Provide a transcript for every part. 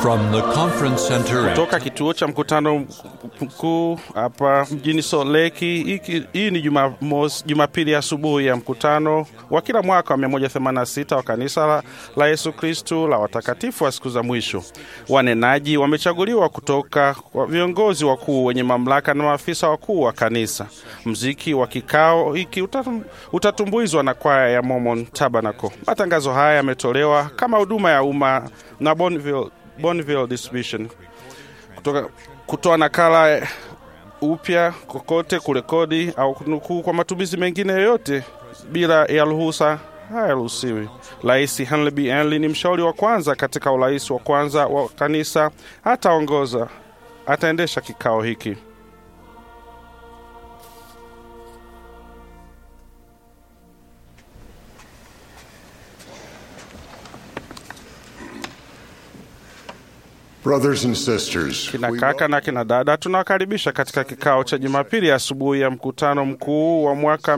From the conference center at toka kituo cha mkutano mkuu hapa mjini Salt Lake. Hiki- Hii ni Jumamos- Jumapili asubuhi ya mkutano wa kila mwaka wa 186 wa kanisa la, la Yesu Kristu la watakatifu wa siku za mwisho. Wanenaji wamechaguliwa kutoka kwa viongozi wakuu wenye mamlaka na maafisa wakuu wa kanisa. Mziki wa kikao hiki utatum- utatumbuizwa na kwaya ya Mormon Tabernacle. Matangazo haya yametolewa kama huduma ya umma na Bonneville, Bonneville Distribution kutoka kutoa nakala upya kokote kurekodi au kunukuu kwa matumizi mengine yoyote bila ya ruhusa hayaruhusiwi. Rais Henry B. Henley ni mshauri wa kwanza katika urais wa kwanza wa kanisa, ataongoza ataendesha kikao hiki. Brothers and sisters, Kina we kaka na kina dada, tunawakaribisha katika kikao cha Jumapili asubuhi ya mkutano mkuu wa mwaka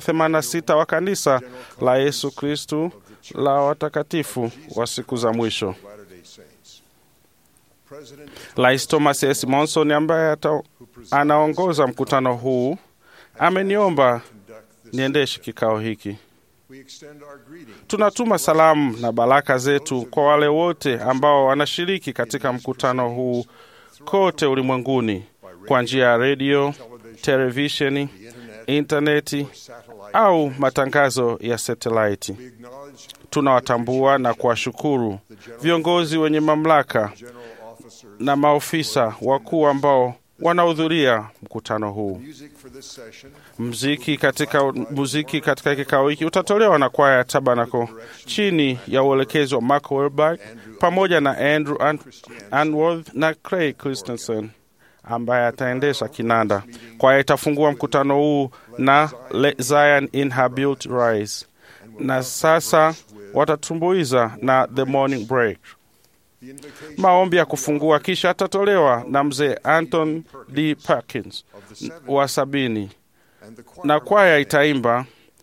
186 wa kanisa la Yesu Kristu la watakatifu wa siku za mwisho. Latter-day Saints. President Rais Thomas S. Monson ambaye ata- anaongoza mkutano huu ameniomba conduct this. niendeshe kikao hiki. We extend our greeting Tunatuma salamu na baraka zetu kwa wale wote ambao wanashiriki katika mkutano huu kote ulimwenguni kwa njia ya redio, televisheni, intaneti satellite. au matangazo ya satelaiti. We acknowledge Tunawatambua na kuwashukuru viongozi wenye mamlaka general officers. na maofisa wakuu ambao wanahudhuria mkutano huu. Music for this session Muziki katika, muziki katika kikao hiki utatolewa na kwaya ya Tabernacle chini ya uelekezi wa Mark Wahlberg pamoja na Andrew An Anworth na Craig Christensen ambaye ataendesha kinanda. Kwaya itafungua mkutano huu na Let Zion in her beauty rise, na sasa watatumbuiza na The Morning Break. the invocation Maombi ya kufungua kisha atatolewa na mzee Anton D. Perkins of the seven wa sabini and the choir na kwaya itaimba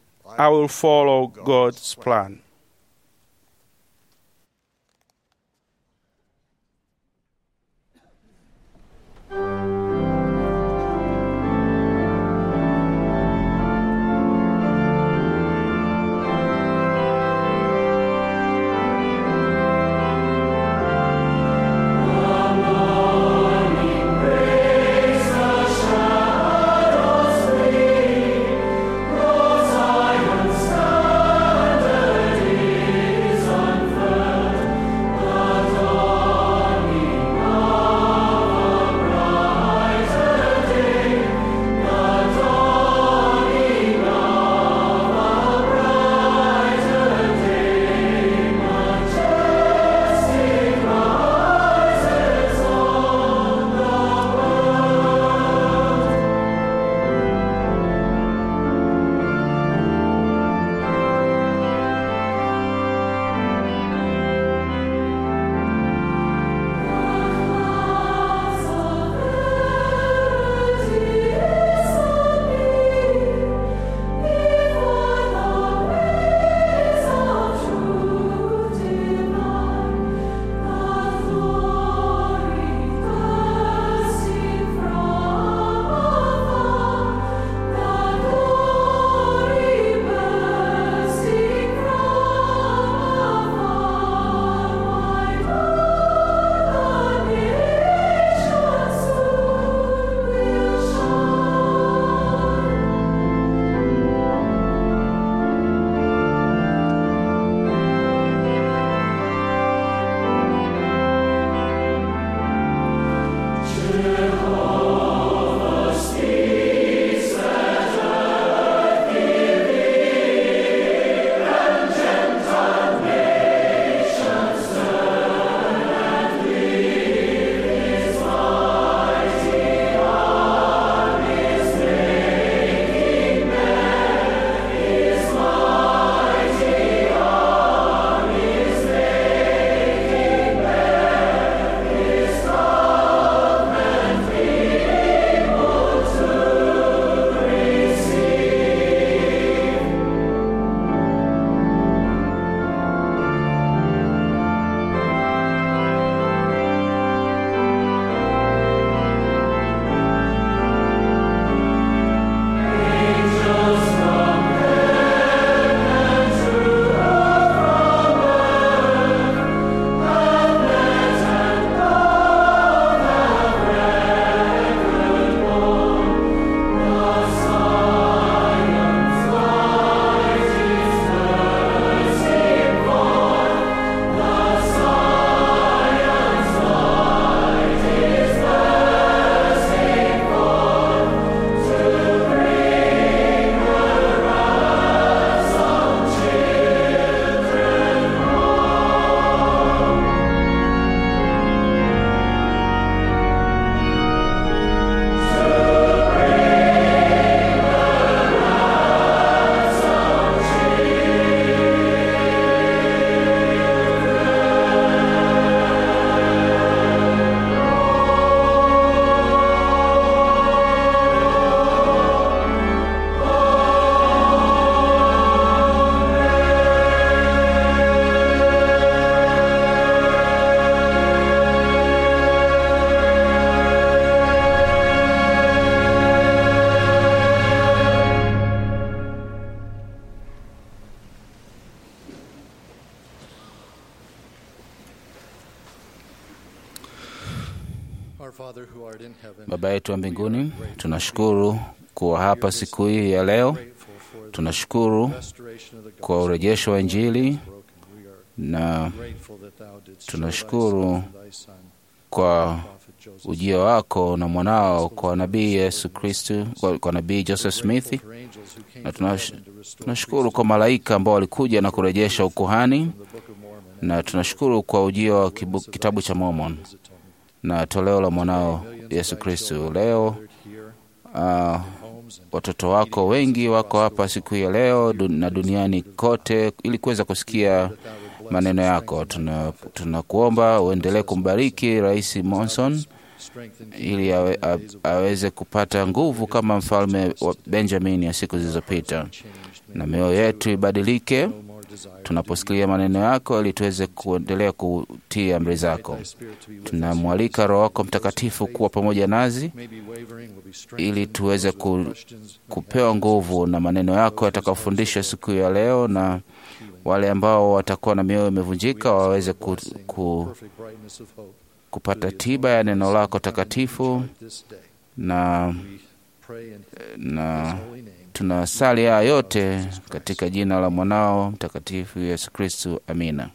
I will follow God's plan. Zion standeth Baba yetu wa mbinguni, tunashukuru kuwa hapa siku hii ya leo. Tunashukuru kwa urejesho wa Injili na tunashukuru kwa ujio wako na mwanao kwa nabii Yesu Kristu, kwa, kwa nabii Joseph Smith, na tunash, tunashukuru kwa malaika ambao walikuja na kurejesha ukuhani, na tunashukuru kwa ujio wa kibu, kitabu cha Mormon na toleo la mwanao Yesu Kristu. Leo uh, watoto wako wengi wako hapa siku ya leo dun, na duniani kote ili kuweza kusikia maneno yako. Tunakuomba tuna uendelee kumbariki Rais Monson ili awe, a, aweze kupata nguvu kama mfalme wa Benjamin ya siku zilizopita, na mioyo yetu ibadilike tunaposikilia maneno yako, ili tuweze kuendelea kutii amri zako. Tunamwalika Roho wako Mtakatifu kuwa pamoja nazi ili tuweze ku, kupewa nguvu na maneno yako yatakayofundishwa siku ya leo, na wale ambao watakuwa na mioyo imevunjika waweze ku, ku, kupata tiba ya neno lako takatifu na, na tunasali haya yote katika jina la mwanao mtakatifu Yesu Kristu, amina.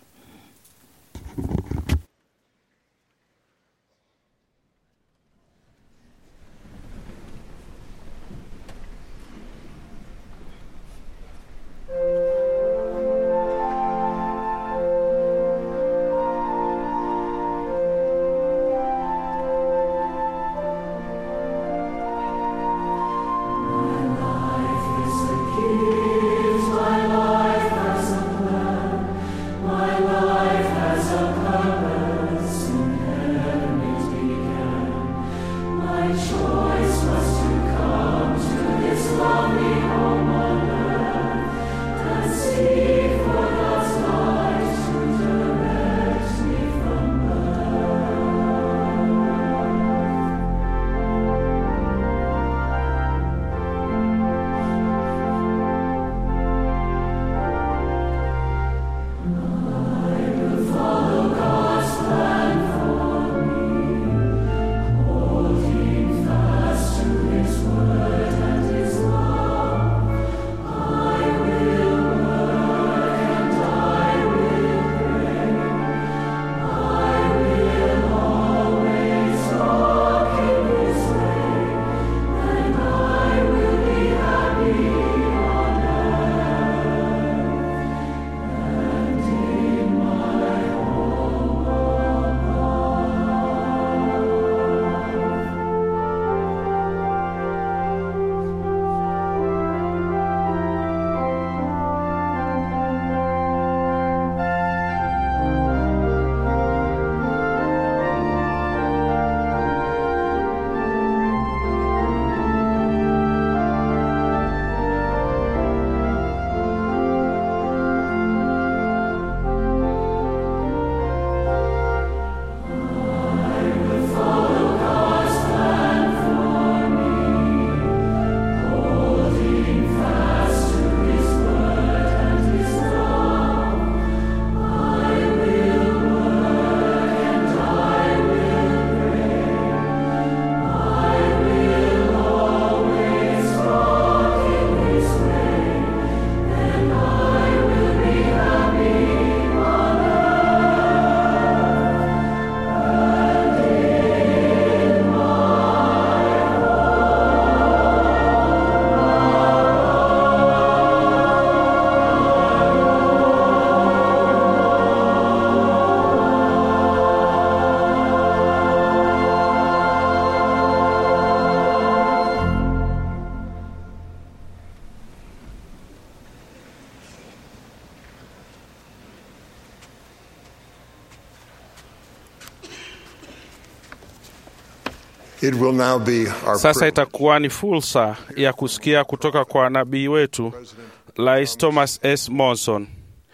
It will now be our Sasa privilege itakuwa ni fursa ya kusikia kutoka kwa nabii wetu Rais Thomas S. Monson.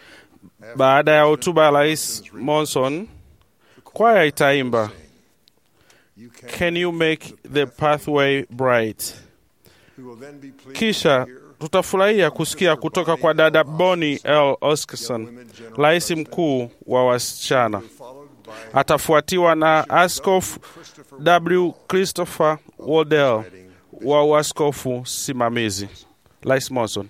Baada ya hotuba ya Rais Monson, kwaya itaimba You can- Can you make the pathway bright? we will then be pleased Kisha to hear tutafurahia kusikia kutoka kwa dada Bonnie L. Oskerson, rais mkuu wa wasichana. followed by Atafuatiwa na Askofu W. Christopher Wardell wa uaskofu simamizi. Lais Monson.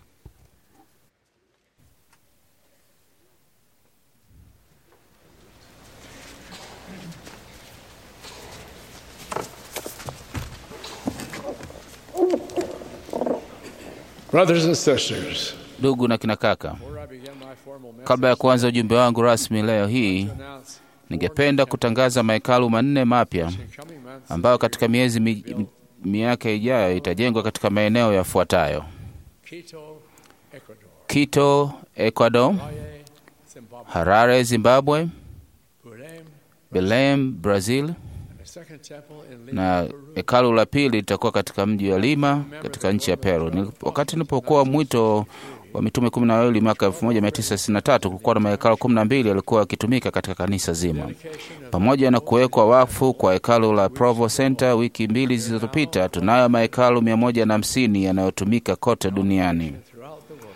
Brothers and sisters, Ndugu na kina kaka, before I begin my formal message, kabla ya kuanza ujumbe wangu rasmi leo hii, announce ningependa kutangaza mahekalu manne mapya in coming months ambayo katika miezi mi, mi- miaka ijayo itajengwa katika maeneo yafuatayo: Quito, Ecuador, Quito, Ecuador, Valle, Zimbabwe, Harare, Zimbabwe, Belém, Belem, Brazil, and a second temple in Lima, na Peru. hekalu la pili litakuwa katika mji wa Lima katika nchi ya Peru. Nilip- Wakati nilipokuwa mwito wa mitume kumi na wawili mwaka 1963 kulikuwa na mahekalu kumi na mbili yalikuwa yakitumika katika kanisa zima, pamoja na kuwekwa wakfu kwa hekalu la Provo Center wiki mbili zilizopita. Tunayo mahekalu mia moja na hamsini yanayotumika kote duniani. throughout the world.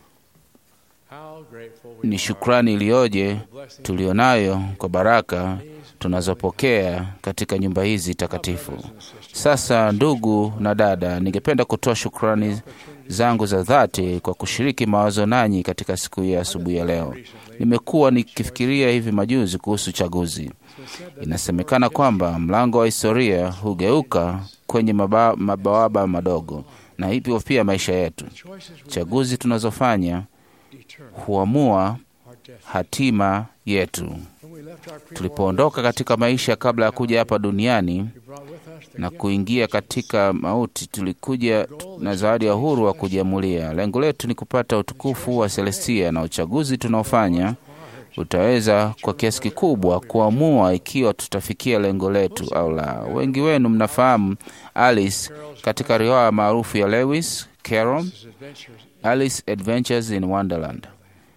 How grateful we Ni are shukrani iliyoje for the blessings tulionayo kwa baraka tunazopokea katika nyumba hizi takatifu. Sasa ndugu na dada, ningependa kutoa shukrani zangu za dhati kwa kushiriki mawazo nanyi katika siku hii ya asubuhi ya leo. Nimekuwa nikifikiria hivi majuzi kuhusu chaguzi. Inasemekana kwamba mlango wa historia hugeuka kwenye maba, mabawaba madogo, na hivyo pia maisha yetu. choices we Chaguzi tunazofanya determine huamua our destiny. hatima yetu. When we left our pre Tulipoondoka katika maisha kabla ya kuja hapa duniani we brought with us the na gift kuingia katika mauti, tulikuja na zawadi ya uhuru wa kujiamulia. Lengo letu ni kupata utukufu wa Celestia, na uchaguzi tunaofanya utaweza kwa kiasi kikubwa kuamua ikiwa tutafikia lengo letu au la. Wengi wenu mnafahamu Alice katika riwaya maarufu ya Lewis Carroll, his adventures. Alice Adventures in Wonderland.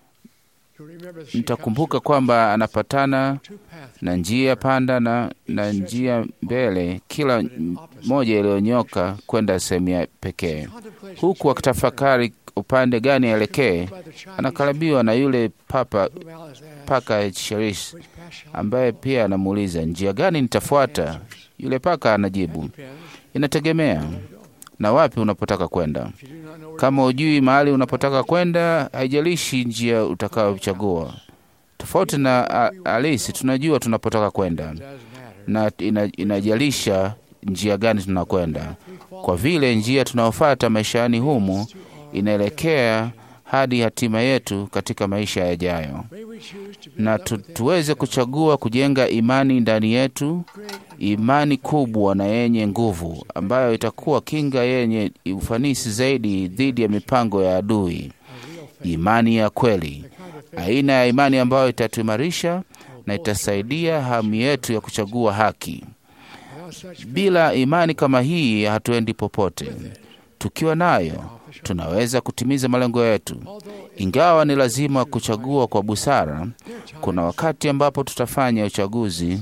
You remember that she Mtakumbuka kwamba anapatana comes to two paths. na njia panda na, na njia mbele, kila moja iliyonyoka kwenda sehemu ya pekee, Contemplation huku akitafakari upande gani aelekee. by the Chinese Anakaribiwa na yule papa whom Alice asked, paka Sherish which path shall I ambaye go? pia anamuuliza njia gani nitafuata. Yule paka anajibu, Depends inategemea where you go. na wapi unapotaka kwenda. If you do not know where Kama hujui mahali unapotaka kwenda, haijalishi njia utakayochagua. Tofauti na a- Alisi, tunajua tunapotaka kwenda it does matter. na ina, inajalisha njia gani tunakwenda, kwa vile njia tunayofuata maishani humu inaelekea hadi hatima yetu katika maisha yajayo, May we choose to na tu, tuweze kuchagua kujenga imani ndani yetu, imani kubwa na yenye nguvu ambayo itakuwa kinga yenye ufanisi zaidi dhidi ya mipango ya adui, imani ya kweli, aina ya imani ambayo itatuimarisha na itasaidia hamu yetu ya kuchagua haki. Without such Bila imani kama hii hatuendi popote. Tukiwa nayo, tunaweza kutimiza malengo yetu. Ingawa ni lazima kuchagua kwa busara, kuna wakati ambapo tutafanya uchaguzi when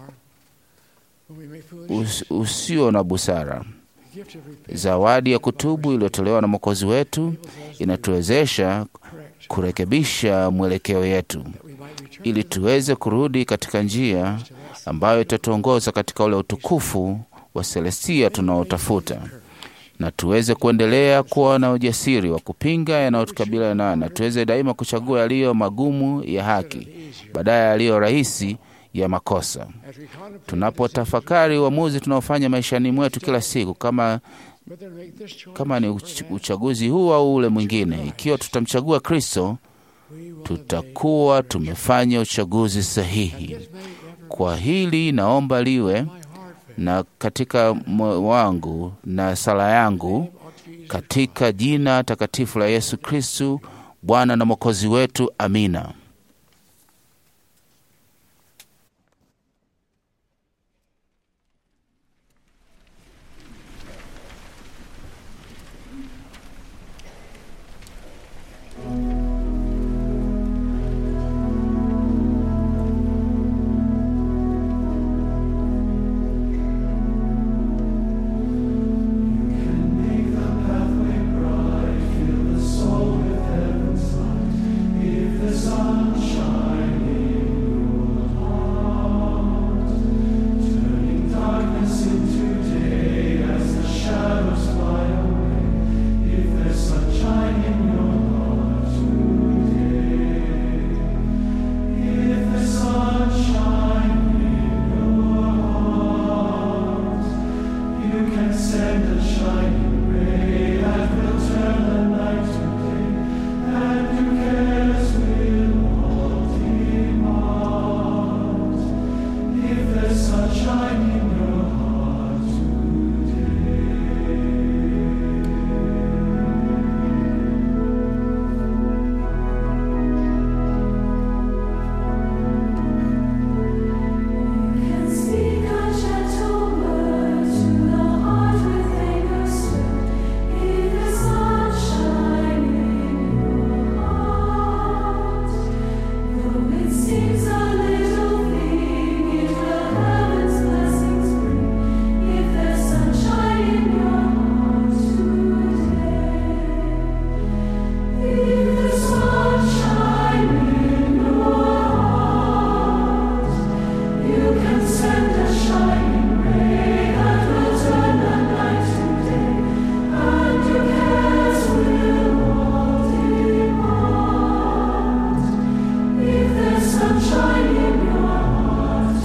we make foolish us, usio na busara. the gift of repentance Zawadi ya kutubu iliyotolewa na Mwokozi wetu inatuwezesha correct kurekebisha mwelekeo yetu that we might return ili tuweze kurudi katika njia ambayo itatuongoza katika ule utukufu wa Selestia tunaotafuta, na tuweze kuendelea kuwa na ujasiri wa kupinga yanayotukabila nayo, na tuweze daima kuchagua yaliyo magumu ya haki badala ya yaliyo rahisi ya makosa. as we contemplate Tunapotafakari uamuzi tunaofanya maishani mwetu kila siku, kama whether to make this choice kama ni or uch that, uchaguzi huu au ule mwingine, ikiwa tutamchagua Kristo, we will obey tutakuwa tumefanya uchaguzi sahihi. This may ever Kwa hili naomba liwe my heart fail. na katika moyo wangu na sala yangu Of Jesus katika jina takatifu la Yesu Kristu, Bwana na Mwokozi wetu. Amina. If the sun seems a little thing, it will heaven's blessings bring. If there's sunshine in your heart today, if there's sunshine in your heart, you can send a shining ray that will turn the night to day, and your cares will all depart. If there's sunshine in your heart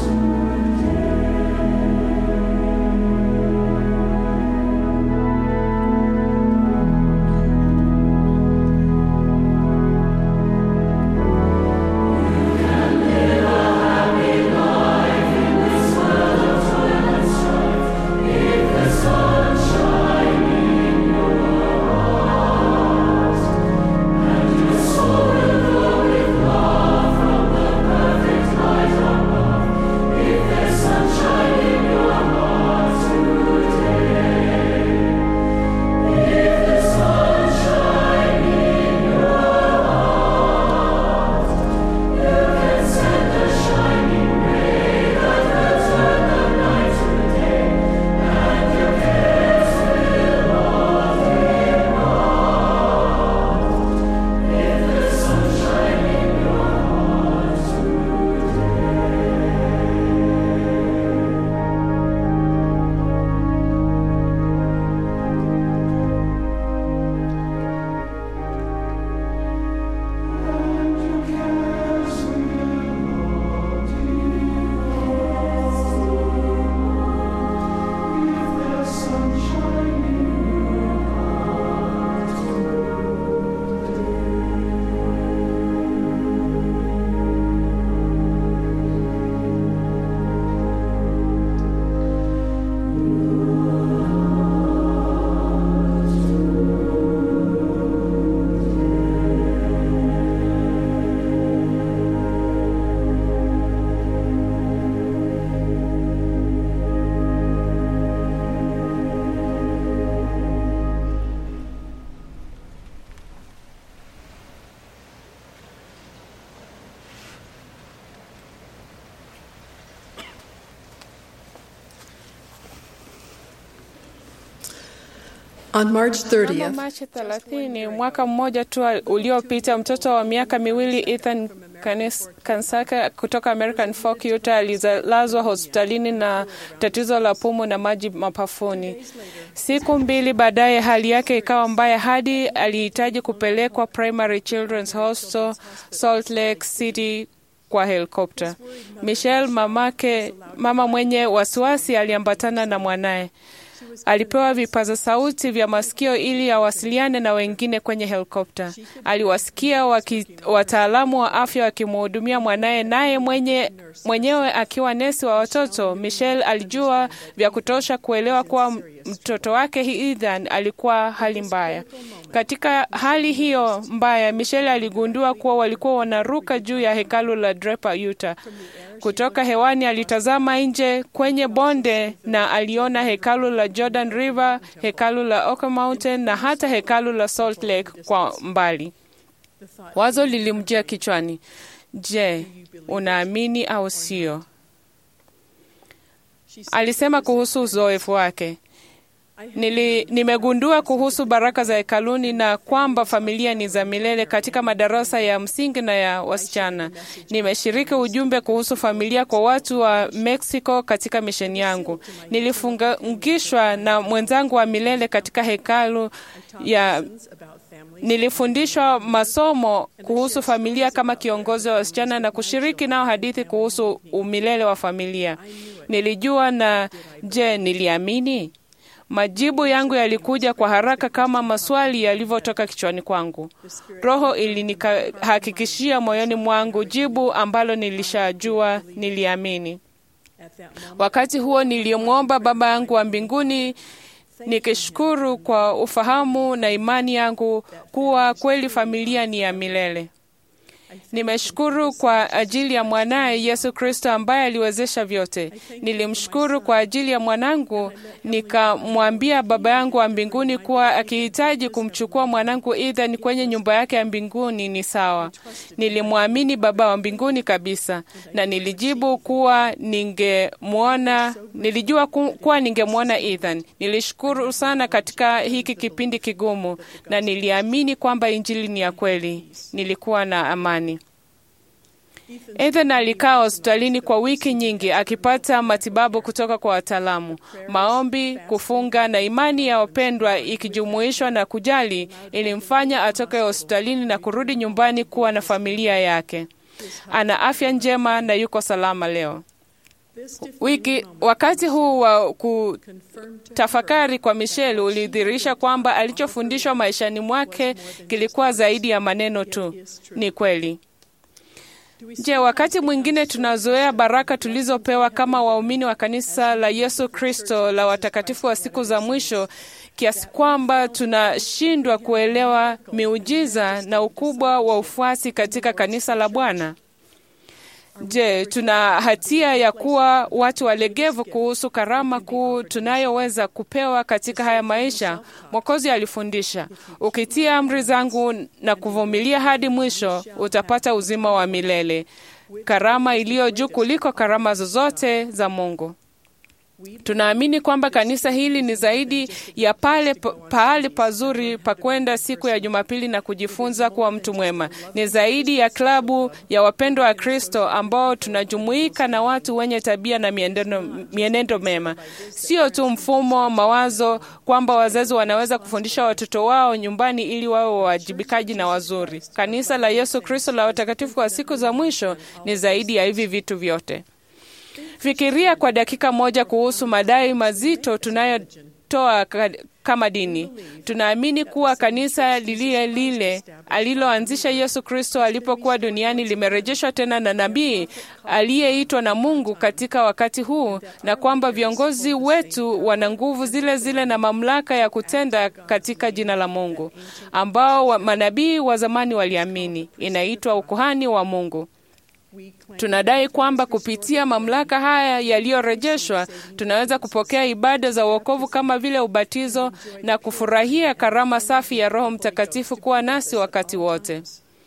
On March Mnamo 30th, Machi 30 mwaka mmoja tu uliopita, mtoto wa miaka miwili Ethan Kanis- Kansaka kutoka American Fork, Utah alizalazwa hospitalini na tatizo la pumu na maji mapafuni. Siku mbili baadaye hali yake ikawa mbaya hadi alihitaji kupelekwa Primary Children's Hospital Salt Lake City kwa helikopta. Michelle mamake, mama mwenye wasiwasi, aliambatana na mwanaye. Alipewa vipaza sauti vya masikio ili awasiliane na wengine kwenye helikopta. Aliwasikia waki, wataalamu wa afya wakimhudumia mwanaye, naye mwenye, mwenyewe akiwa nesi wa watoto. Michelle alijua vya kutosha kuelewa kuwa mtoto wake Ethan alikuwa hali mbaya. Katika hali hiyo mbaya, Michelle aligundua kuwa walikuwa wanaruka juu ya hekalu la Draper, Utah. Kutoka hewani alitazama nje kwenye bonde na aliona hekalu la Jordan River, hekalu la Oka Mountain na hata hekalu la Salt Lake kwa mbali. Wazo lilimjia kichwani, je, unaamini au sio? Alisema kuhusu uzoefu wake. Nili, nimegundua kuhusu baraka za hekaluni na kwamba familia ni za milele katika madarasa ya msingi na ya wasichana. Nimeshiriki ujumbe kuhusu familia kwa watu wa Mexico katika misheni yangu. Nilifungishwa na mwenzangu wa milele katika hekalu ya Nilifundishwa masomo kuhusu familia kama kiongozi wa wasichana na kushiriki nao hadithi kuhusu umilele wa familia. Nilijua na je, niliamini? Majibu yangu yalikuja kwa haraka kama maswali yalivyotoka kichwani kwangu. Roho ilinihakikishia moyoni mwangu jibu ambalo nilishajua, niliamini. Wakati huo nilimwomba Baba yangu wa mbinguni nikishukuru kwa ufahamu na imani yangu kuwa kweli familia ni ya milele. Nimeshukuru kwa ajili ya mwanaye Yesu Kristo ambaye aliwezesha vyote. Nilimshukuru kwa ajili ya mwanangu, nikamwambia Baba yangu wa mbinguni kuwa akihitaji kumchukua mwanangu Ethan kwenye nyumba yake ya mbinguni ni sawa. Nilimwamini Baba wa mbinguni kabisa, na nilijibu kuwa ningemwona, nilijua ku- kuwa ningemwona Ethan. Nilishukuru sana katika hiki kipindi kigumu, na niliamini kwamba Injili ni ya kweli. Nilikuwa na amani. Ethan alikaa hospitalini kwa wiki nyingi akipata matibabu kutoka kwa wataalamu. Maombi, kufunga na imani ya wapendwa ikijumuishwa na kujali ilimfanya atoke hospitalini na kurudi nyumbani kuwa na familia yake. Ana afya njema na yuko salama leo. Wiki, wakati huu wa kutafakari kwa Michelle ulidhihirisha kwamba alichofundishwa maishani mwake kilikuwa zaidi ya maneno tu. Ni kweli. Je, wakati mwingine tunazoea baraka tulizopewa kama waumini wa kanisa la Yesu Kristo la watakatifu wa siku za mwisho kiasi kwamba tunashindwa kuelewa miujiza na ukubwa wa ufuasi katika kanisa la Bwana? Je, tuna hatia ya kuwa watu walegevu kuhusu karama kuu tunayoweza kupewa katika haya maisha? Mwokozi alifundisha, ukitia amri zangu na kuvumilia hadi mwisho, utapata uzima wa milele, karama iliyo juu kuliko karama zozote za Mungu. Tunaamini kwamba kanisa hili ni zaidi ya pale pa- pahali pazuri pa kwenda siku ya Jumapili na kujifunza kuwa mtu mwema. Ni zaidi ya klabu ya wapendwa wa Kristo ambao tunajumuika na watu wenye tabia na mienendo, mienendo mema. Sio tu mfumo mawazo kwamba wazazi wanaweza kufundisha watoto wao nyumbani ili wawe wawajibikaji na wazuri. Kanisa la Yesu Kristo la watakatifu wa siku za mwisho ni zaidi ya hivi vitu vyote. Fikiria kwa dakika moja kuhusu madai mazito tunayotoa ka- kama dini. Tunaamini kuwa kanisa lile lile aliloanzisha Yesu Kristo alipokuwa duniani limerejeshwa tena na nabii aliyeitwa na Mungu katika wakati huu, na kwamba viongozi wetu wana nguvu zile zile na mamlaka ya kutenda katika jina la Mungu, ambao wa, manabii wa zamani waliamini. Inaitwa ukuhani wa Mungu. Tunadai kwamba kupitia mamlaka haya yaliyorejeshwa tunaweza kupokea ibada za wokovu kama vile ubatizo na kufurahia karama safi ya Roho Mtakatifu kuwa nasi wakati wote.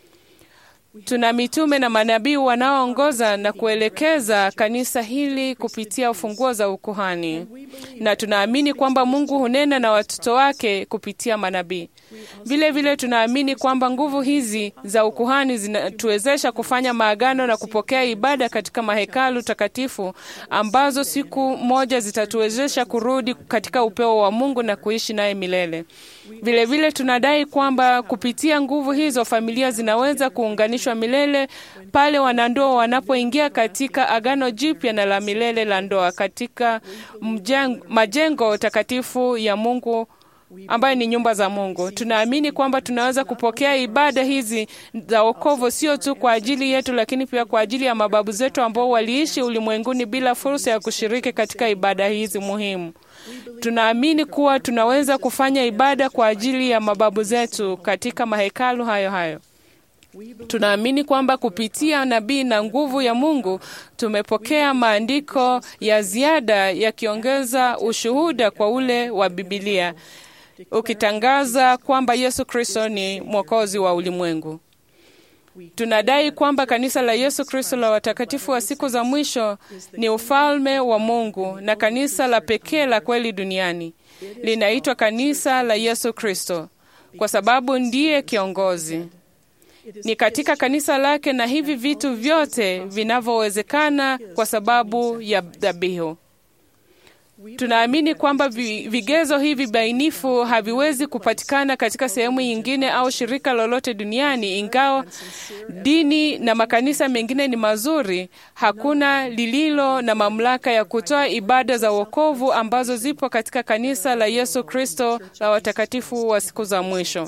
Tuna mitume na manabii wanaoongoza na kuelekeza kanisa hili kupitia ufunguo za ukuhani, na tunaamini kwamba Mungu hunena na watoto wake kupitia manabii. Vile vile tunaamini kwamba nguvu hizi za ukuhani zinatuwezesha kufanya maagano na kupokea ibada katika mahekalu takatifu ambazo siku moja zitatuwezesha kurudi katika upeo wa Mungu na kuishi naye milele. Vile vile tunadai kwamba kupitia nguvu hizo familia zinaweza kuunganishwa milele pale wanandoa wanapoingia katika agano jipya na la milele la ndoa katika mjeng, majengo takatifu ya Mungu ambayo ni nyumba za Mungu. Tunaamini kwamba tunaweza kupokea ibada hizi za wokovu sio tu kwa ajili yetu, lakini pia kwa ajili ya mababu zetu ambao waliishi ulimwenguni bila fursa ya kushiriki katika ibada hizi muhimu. Tunaamini kuwa tunaweza kufanya ibada kwa ajili ya mababu zetu katika mahekalu hayo hayo. Tunaamini kwamba kupitia nabii na nguvu ya Mungu tumepokea maandiko ya ziada yakiongeza ushuhuda kwa ule wa Bibilia ukitangaza kwamba Yesu Kristo ni mwokozi wa ulimwengu. Tunadai kwamba kanisa la Yesu Kristo la watakatifu wa siku za mwisho ni ufalme wa Mungu na kanisa la pekee la kweli duniani. Linaitwa kanisa la Yesu Kristo kwa sababu ndiye kiongozi. Ni katika kanisa lake na hivi vitu vyote vinavyowezekana kwa sababu ya dhabihu. Tunaamini kwamba vi- vigezo hivi bainifu haviwezi kupatikana katika sehemu nyingine au shirika lolote duniani. Ingawa dini na makanisa mengine ni mazuri, hakuna lililo na mamlaka ya kutoa ibada za wokovu ambazo zipo katika kanisa la Yesu Kristo la watakatifu wa siku za mwisho.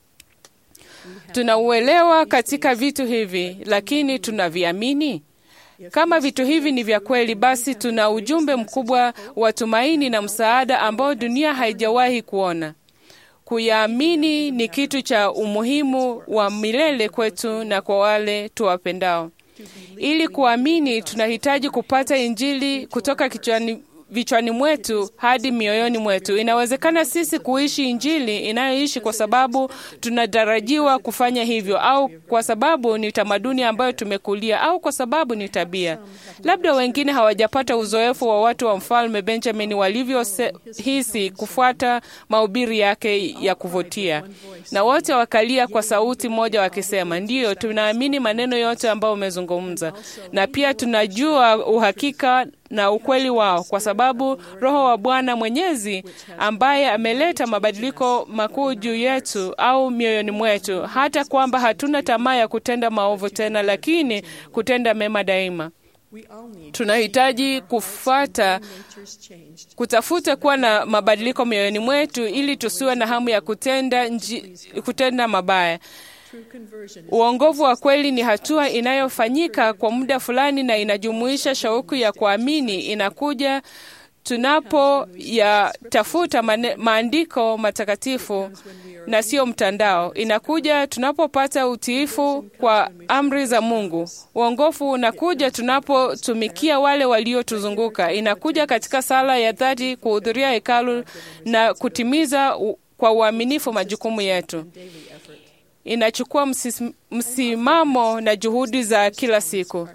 Tunauelewa katika vitu hivi, lakini tunaviamini? Kama vitu hivi ni vya kweli, basi tuna ujumbe mkubwa wa tumaini na msaada ambao dunia haijawahi kuona. Kuyaamini ni kitu cha umuhimu wa milele kwetu na kwa wale tuwapendao. Ili kuamini, tunahitaji kupata Injili kutoka kichwani vichwani mwetu hadi mioyoni mwetu. Inawezekana sisi kuishi Injili inayoishi kwa sababu tunatarajiwa kufanya hivyo, au kwa sababu ni tamaduni ambayo tumekulia, au kwa sababu ni tabia. Labda wengine hawajapata uzoefu wa watu wa mfalme Benjamin walivyohisi kufuata mahubiri yake ya kuvutia, na wote wakalia kwa sauti moja wakisema, ndiyo, tunaamini maneno yote ambayo umezungumza, na pia tunajua uhakika na ukweli wao, kwa sababu Roho wa Bwana Mwenyezi ambaye ameleta mabadiliko makuu juu yetu au mioyoni mwetu, hata kwamba hatuna tamaa ya kutenda maovu tena, lakini kutenda mema daima. Tunahitaji kufuata kutafuta kuwa na mabadiliko mioyoni mwetu ili tusiwe na hamu ya kutenda, nji, kutenda mabaya. Uongovu wa kweli ni hatua inayofanyika kwa muda fulani na inajumuisha shauku ya kuamini. Inakuja tunapoyatafuta maandiko matakatifu na sio mtandao. Inakuja tunapopata utiifu kwa amri za Mungu. Uongofu unakuja tunapotumikia wale waliotuzunguka. Inakuja katika sala ya dhati, kuhudhuria hekalu na kutimiza kwa uaminifu majukumu yetu inachukua msis, msimamo na juhudi za kila siku.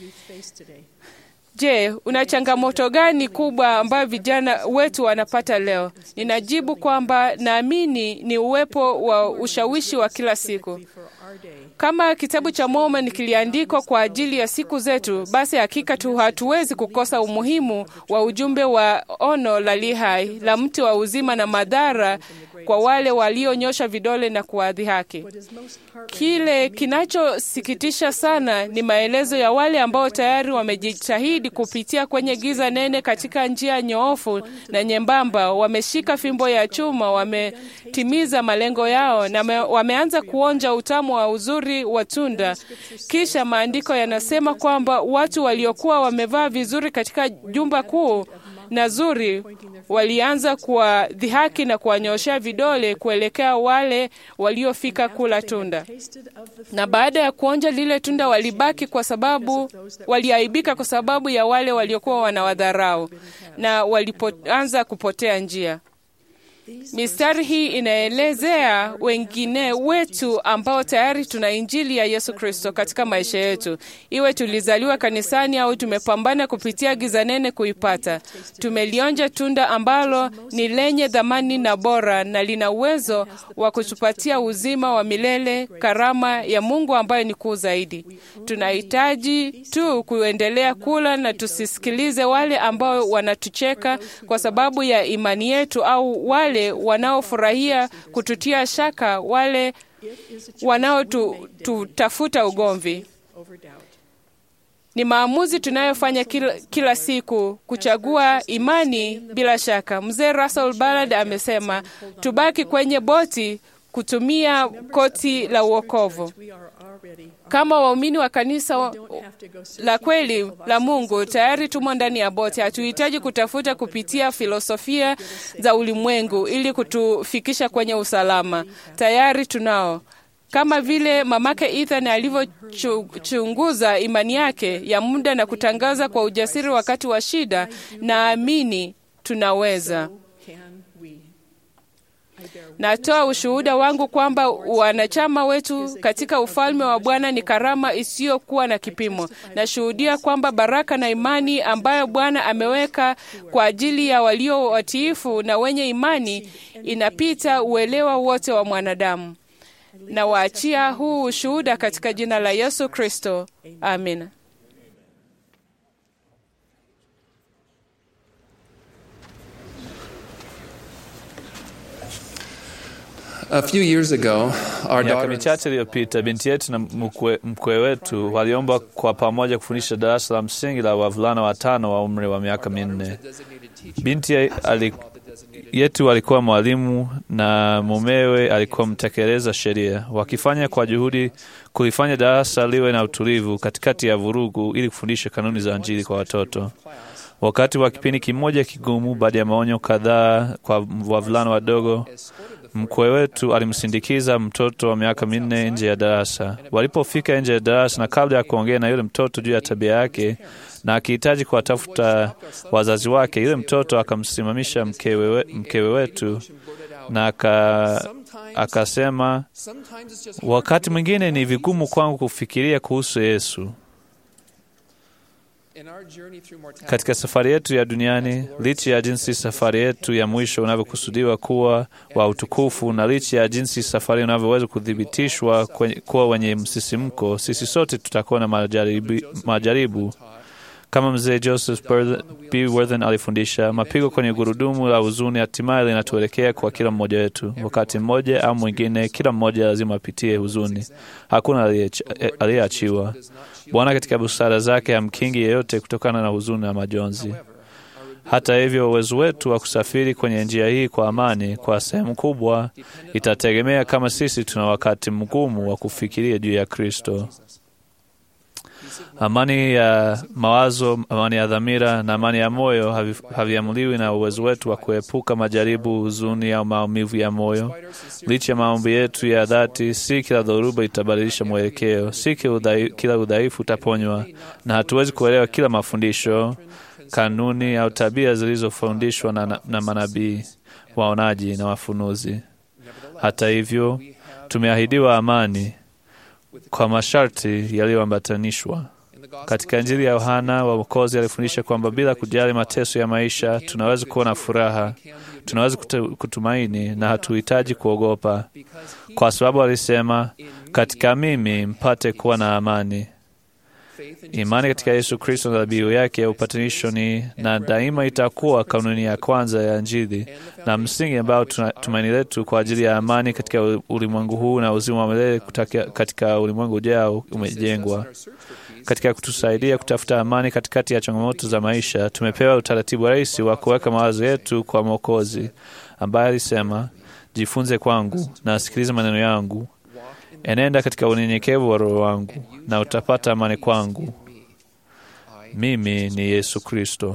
Je, una changamoto gani kubwa ambayo vijana wetu wanapata leo? Ninajibu kwamba naamini ni uwepo wa ushawishi wa kila siku. Kama kitabu cha Mormon kiliandikwa kwa ajili ya siku zetu, basi hakika tu hatuwezi kukosa umuhimu wa ujumbe wa ono la lihai la mti wa uzima na madhara kwa wale walionyosha vidole na kuwadhihaki. Kile kinachosikitisha sana ni maelezo ya wale ambao tayari wamejitahidi kupitia kwenye giza nene katika njia nyoofu na nyembamba, wameshika fimbo ya chuma, wametimiza malengo yao na me, wameanza kuonja utamu wa uzuri wa tunda. Kisha maandiko yanasema kwamba watu waliokuwa wamevaa vizuri katika jumba kuu na zuri walianza kuwadhihaki na kuwanyoshea vidole kuelekea wale waliofika kula tunda, na baada ya kuonja lile tunda walibaki kwa sababu waliaibika kwa sababu ya wale waliokuwa wanawadharau na walipoanza kupotea njia. Mistari hii inaelezea wengine wetu ambao tayari tuna injili ya Yesu Kristo katika maisha yetu, iwe tulizaliwa kanisani au tumepambana kupitia giza nene kuipata. Tumelionja tunda ambalo ni lenye dhamani na bora na lina uwezo wa kutupatia uzima wa milele, karama ya Mungu ambayo ni kuu zaidi. Tunahitaji tu kuendelea kula na tusisikilize wale ambao wanatucheka kwa sababu ya imani yetu au wale wanaofurahia kututia shaka, wale wanaotutafuta ugomvi. Ni maamuzi tunayofanya kila, kila siku kuchagua imani bila shaka. Mzee Russell Ballard amesema tubaki kwenye boti kutumia koti la uokovu. Kama waumini wa kanisa la kweli la Mungu, tayari tumo ndani ya boti. Hatuhitaji kutafuta kupitia filosofia za ulimwengu ili kutufikisha kwenye usalama. Tayari tunao kama vile mamake Ethan alivyochunguza imani yake ya muda na kutangaza kwa ujasiri wakati wa shida, naamini tunaweza. Natoa ushuhuda wangu kwamba wanachama wetu katika ufalme wa Bwana ni karama isiyokuwa na kipimo. Nashuhudia kwamba baraka na imani ambayo Bwana ameweka kwa ajili ya walio watiifu na wenye imani inapita uelewa wote wa mwanadamu. Na waachia huu ushuhuda katika jina la Yesu Kristo, amina. A few years ago, our Miaka daughter michache iliyopita binti yetu na mkwe, mkwe wetu waliomba kwa pamoja kufundisha darasa la msingi la wavulana watano wa umri wa miaka minne. Binti ali, yetu alikuwa mwalimu na mumewe alikuwa mtekeleza sheria, wakifanya kwa juhudi kulifanya darasa liwe na utulivu katikati ya vurugu, ili kufundisha kanuni za Injili kwa watoto. Wakati wa kipindi kimoja kigumu, baada ya maonyo kadhaa kwa wavulana wadogo, Mkwe wetu alimsindikiza mtoto wa miaka minne nje ya darasa. Walipofika nje ya darasa, na kabla ya kuongea na yule mtoto juu ya tabia yake na akihitaji kuwatafuta wazazi wake, yule mtoto akamsimamisha mkewe, we- mkewe wetu na aka, akasema, wakati mwingine ni vigumu kwangu kufikiria kuhusu Yesu. Katika safari yetu ya duniani, licha ya jinsi safari yetu ya mwisho unavyokusudiwa kuwa wa utukufu na licha ya jinsi safari unavyoweza kuthibitishwa kwenye- kuwa wenye msisimko, sisi sote tutakuwa na majaribu, majaribu. Kama mzee Joseph Birth- B. Worthen alifundisha, mapigo kwenye gurudumu la huzuni hatimaye linatuelekea kwa kila mmoja wetu. Wakati mmoja au mwingine, kila mmoja lazima apitie huzuni. Hakuna aliyeach- eh, aliyeachiwa. Bwana katika busara zake hamkingi yeyote kutokana na huzuni na majonzi. Hata hivyo, uwezo wetu wa kusafiri kwenye njia hii kwa amani, kwa sehemu kubwa, itategemea kama sisi tuna wakati mgumu wa kufikiria juu ya Kristo. Amani ya mawazo, amani ya dhamira na amani ya moyo havi- haviamuliwi na uwezo wetu wa kuepuka majaribu, huzuni au maumivu ya moyo. Licha ya maombi yetu ya dhati, si kila dhoruba itabadilisha mwelekeo, si kila udhai- kila udhaifu utaponywa, na hatuwezi kuelewa kila mafundisho, kanuni au tabia zilizofundishwa na, na, na manabii, waonaji na wafunuzi. Hata hivyo, tumeahidiwa amani kwa masharti yaliyoambatanishwa. Katika Injili ya Yohana, wa Mwokozi alifundisha kwamba bila kujali mateso ya maisha, tunaweza kuwa na furaha, tunaweza kutu- kutumaini na hatuhitaji kuogopa, kwa sababu alisema, katika mimi mpate kuwa na amani. Imani katika Yesu Kristo na dhabihu yake ya upatanisho ni na daima itakuwa kanuni ya kwanza ya Injili na msingi ambao tuna- tumaini letu kwa ajili ya amani katika u- ulimwengu huu na uzima wa milele kutaka- katika ulimwengu ujao umejengwa. Katika kutusaidia kutafuta amani katikati ya changamoto za maisha, tumepewa utaratibu rahisi wa kuweka mawazo yetu kwa Mwokozi ambaye alisema, jifunze kwangu na asikilize maneno yangu, enenda katika unyenyekevu wa roho wangu na utapata amani kwangu. Mimi ni Yesu Kristo.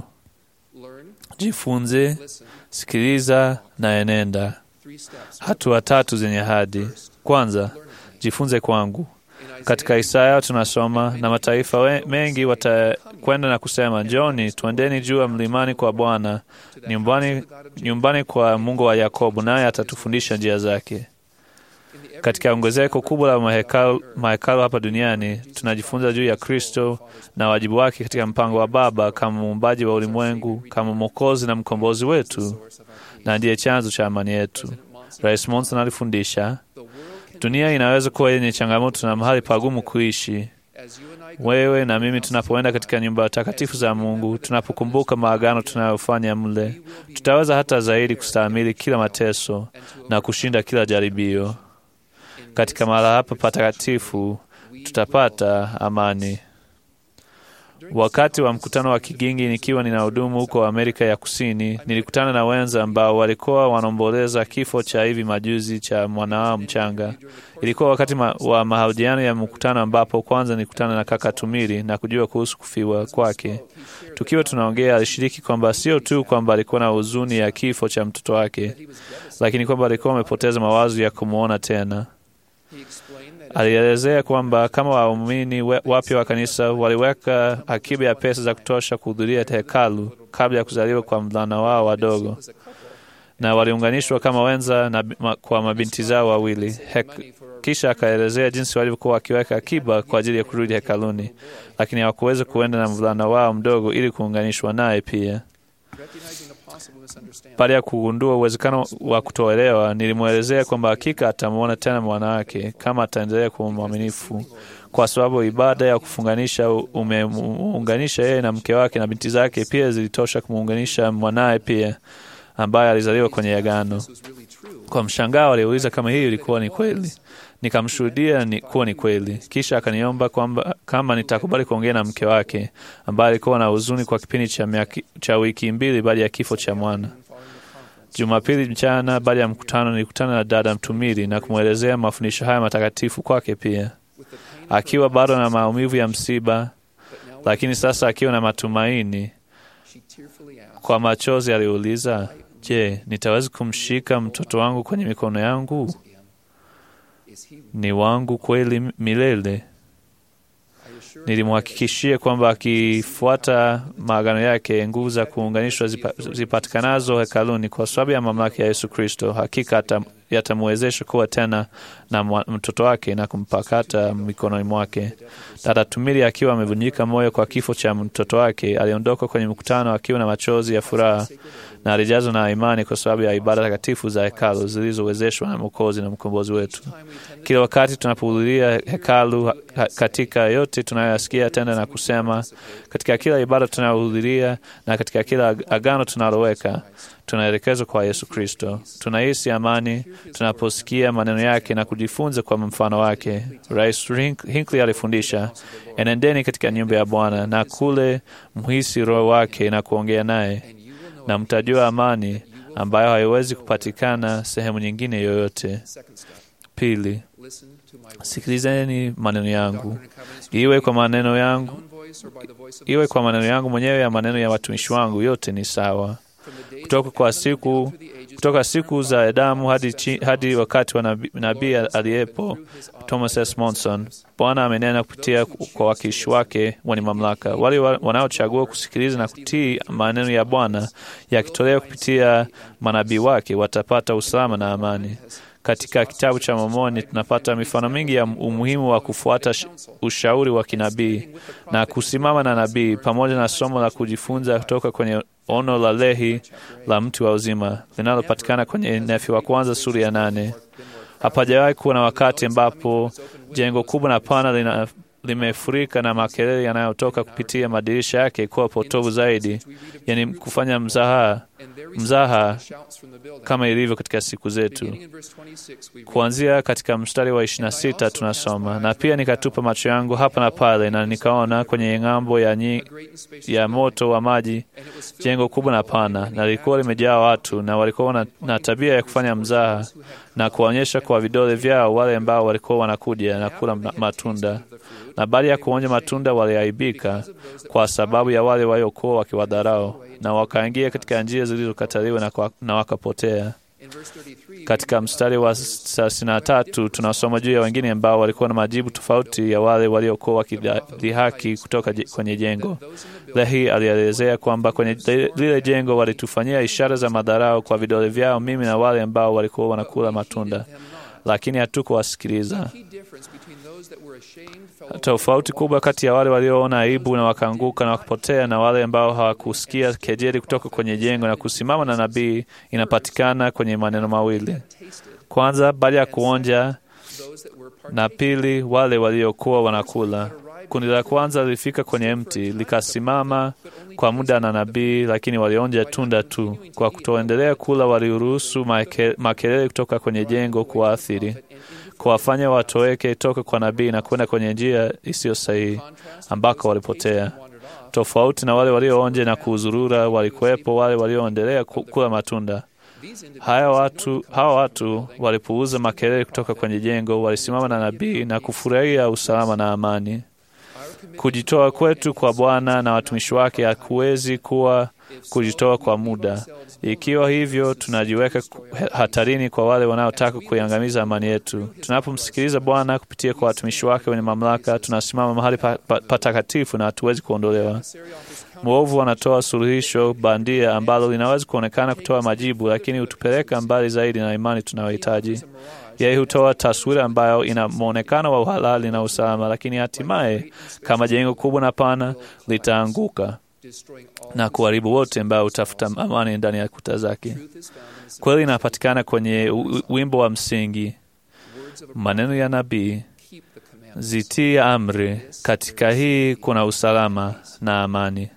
Jifunze, sikiliza na enenda. Hatua tatu zenye hadi. Kwanza, jifunze kwangu. Katika Isaya tunasoma, na mataifa we, mengi watakwenda na kusema, njoni twendeni juu ya mlimani kwa Bwana, nyumbani, nyumbani kwa Mungu wa Yakobo, naye atatufundisha njia zake. Katika ongezeko kubwa la mahekalu, mahekalu hapa duniani tunajifunza juu ya Kristo na wajibu wake katika mpango wa Baba kama muumbaji wa ulimwengu, kama mwokozi na mkombozi wetu, na ndiye chanzo cha amani yetu. Rais Monson alifundisha, dunia inaweza kuwa yenye changamoto na mahali pagumu kuishi. Wewe na mimi tunapoenda katika nyumba takatifu za Mungu, tunapokumbuka maagano tunayofanya mle, tutaweza hata zaidi kustahimili kila mateso na kushinda kila jaribio. Katika mahala hapa patakatifu tutapata amani. Wakati wa mkutano wa Kigingi, nikiwa ninahudumu huko Amerika ya Kusini, nilikutana na wenza ambao walikuwa wanaomboleza kifo cha hivi majuzi cha mwana wao mchanga. Ilikuwa wakati ma, wa mahojiano ya mkutano ambapo kwanza nilikutana na kaka Tumiri na kujua kuhusu kufiwa kwake. Tukiwa tunaongea, alishiriki kwamba sio tu kwamba alikuwa na huzuni ya kifo cha mtoto wake, lakini kwamba alikuwa amepoteza mawazo ya kumwona tena. Alielezea kwamba kama waumini we- wapya wa kanisa waliweka akiba ya pesa za kutosha kuhudhuria hekalu kabla ya kuzaliwa kwa mvulana wao wadogo, na waliunganishwa kama wenza na, ma, kwa mabinti zao wawili. Hek, kisha akaelezea jinsi walivyokuwa wakiweka akiba kwa ajili ya kurudi hekaluni, lakini hawakuweza kuenda na mvulana wao mdogo ili kuunganishwa naye pia. Baada ya kugundua uwezekano wa kutoelewa, nilimwelezea kwamba hakika atamwona tena mwana wake kama ataendelea kuwa mwaminifu, kwa sababu ibada ya kufunganisha umemuunganisha yeye na mke wake na binti zake pia zilitosha kumuunganisha mwanaye pia ambaye alizaliwa kwenye agano. Kwa mshangao, aliuliza kama hii ilikuwa ni kweli. Nikamshuhudia ni kuwa ni kweli, kisha akaniomba kwamba kama nitakubali kuongea na mke wake ambaye alikuwa na huzuni kwa kipindi cha, miaki, cha wiki mbili baada ya kifo cha mwana. Jumapili mchana baada ya mkutano, nilikutana na dada Mtumiri na kumwelezea mafundisho haya matakatifu kwake pia, akiwa bado na maumivu ya msiba, lakini sasa akiwa na matumaini. Kwa machozi aliuliza, Je, nitaweza kumshika mtoto wangu kwenye mikono yangu? Ni wangu kweli milele? Nilimhakikishia kwamba akifuata maagano yake, nguvu za kuunganishwa zipa, zipatikanazo hekaluni kwa sababu ya mamlaka ya Yesu Kristo, hakika yatamwezesha kuwa tena na mtoto wake na kumpakata mikononi mwake. Dada Tumiri akiwa amevunjika moyo kwa kifo cha mtoto wake, aliondoka kwenye mkutano akiwa na machozi ya furaha na alijazwa na imani kwa sababu ya ibada takatifu za hekalu zilizowezeshwa na Mwokozi na mkombozi wetu. Kila wakati tunapohudhuria hekalu, katika yote tunayoyasikia, tenda na kusema, katika kila ibada tunayohudhuria na katika kila agano tunaloweka, tunaelekezwa kwa Yesu Kristo. Tunahisi amani tunaposikia maneno yake na kujifunza kwa mfano wake. Rais Hinckley alifundisha, enendeni katika nyumba ya Bwana na kule mhisi Roho wake na kuongea naye na mtajua amani ambayo haiwezi kupatikana sehemu nyingine yoyote. Pili, sikilizeni maneno yangu, iwe kwa maneno yangu, iwe kwa maneno yangu mwenyewe ya maneno ya watumishi wangu, yote ni sawa. Kutoka kwa siku kutoka siku za Adamu hadi, chi, hadi wakati wa nabii nabi aliyepo Thomas S. Monson, Bwana amenena kupitia kwa wakilishi wake wenye mamlaka. Wale wanaochagua kusikiliza na kutii maneno ya Bwana yakitolewa kupitia manabii wake watapata usalama na amani. Katika kitabu cha Mormoni tunapata mifano mingi ya umuhimu wa kufuata ushauri wa kinabii na kusimama na nabii, pamoja na somo la kujifunza kutoka kwenye ono la lehi la mti wa uzima linalopatikana kwenye Nefi wa kwanza sura ya nane. Hapajawahi kuwa na wakati ambapo jengo kubwa na pana lina limefurika na makelele yanayotoka kupitia madirisha yake kuwa potovu zaidi, yani kufanya mzaha mzaha kama ilivyo katika siku zetu. Kuanzia katika mstari wa 26 tunasoma, na pia nikatupa macho yangu hapa na pale, na nikaona kwenye ng'ambo ya, nyi, ya moto wa maji jengo kubwa na pana, na lilikuwa limejaa watu, na walikuwa na, na tabia ya kufanya mzaha na kuwaonyesha kwa vidole vyao wale ambao walikuwa wanakuja na kula matunda na baada ya kuonja matunda waliaibika kwa sababu ya wale waliokuwa wakiwadharau, na wakaingia katika njia zilizokataliwa na, na wakapotea. Katika mstari wa thelathini na tatu tunasoma juu ya wengine ambao walikuwa na majibu tofauti ya wale waliokuwa wakidhihaki kutoka kwenye jengo. Lehi alielezea kwamba kwenye lile jengo walitufanyia ishara za madharau kwa vidole vyao, mimi na wale ambao walikuwa wanakula matunda, lakini hatukuwasikiliza. Tofauti kubwa kati ya wale walioona aibu na wakaanguka na wakapotea na wale ambao hawakusikia kejeli kutoka kwenye jengo na kusimama na nabii inapatikana kwenye maneno mawili. Kwanza, baada ya kuonja, na pili, wale waliokuwa wanakula. Kundi la kwanza lilifika kwenye mti likasimama kwa muda na nabii, lakini walionja tunda tu. Kwa kutoendelea kula, waliruhusu makelele kutoka kwenye jengo kuwaathiri kuwafanya watoweke toka kwa nabii na kwenda kwenye njia isiyo sahihi ambako walipotea. Tofauti na wale walioonja na kuzurura, walikuwepo wale walioendelea kula matunda. Haya watu, hawa watu walipuuza makelele kutoka kwenye jengo, walisimama na nabii na kufurahia usalama na amani. Kujitoa kwetu kwa Bwana na watumishi wake hakuwezi kuwa kujitoa kwa muda. Ikiwa hivyo, tunajiweka hatarini kwa wale wanaotaka kuiangamiza amani yetu. Tunapomsikiliza Bwana kupitia kwa watumishi wake wenye mamlaka, tunasimama mahali patakatifu pa, pa na hatuwezi kuondolewa. Mwovu anatoa suluhisho bandia ambalo linaweza kuonekana kutoa majibu, lakini hutupeleka mbali zaidi na imani tunayohitaji. Yeye hutoa taswira ambayo ina mwonekano wa uhalali na usalama, lakini hatimaye kama jengo kubwa na pana litaanguka na kuharibu wote ambao hutafuta amani ndani ya kuta zake. Kweli inapatikana kwenye wimbo wa msingi, maneno ya nabii, zitii amri, katika hii kuna usalama na amani.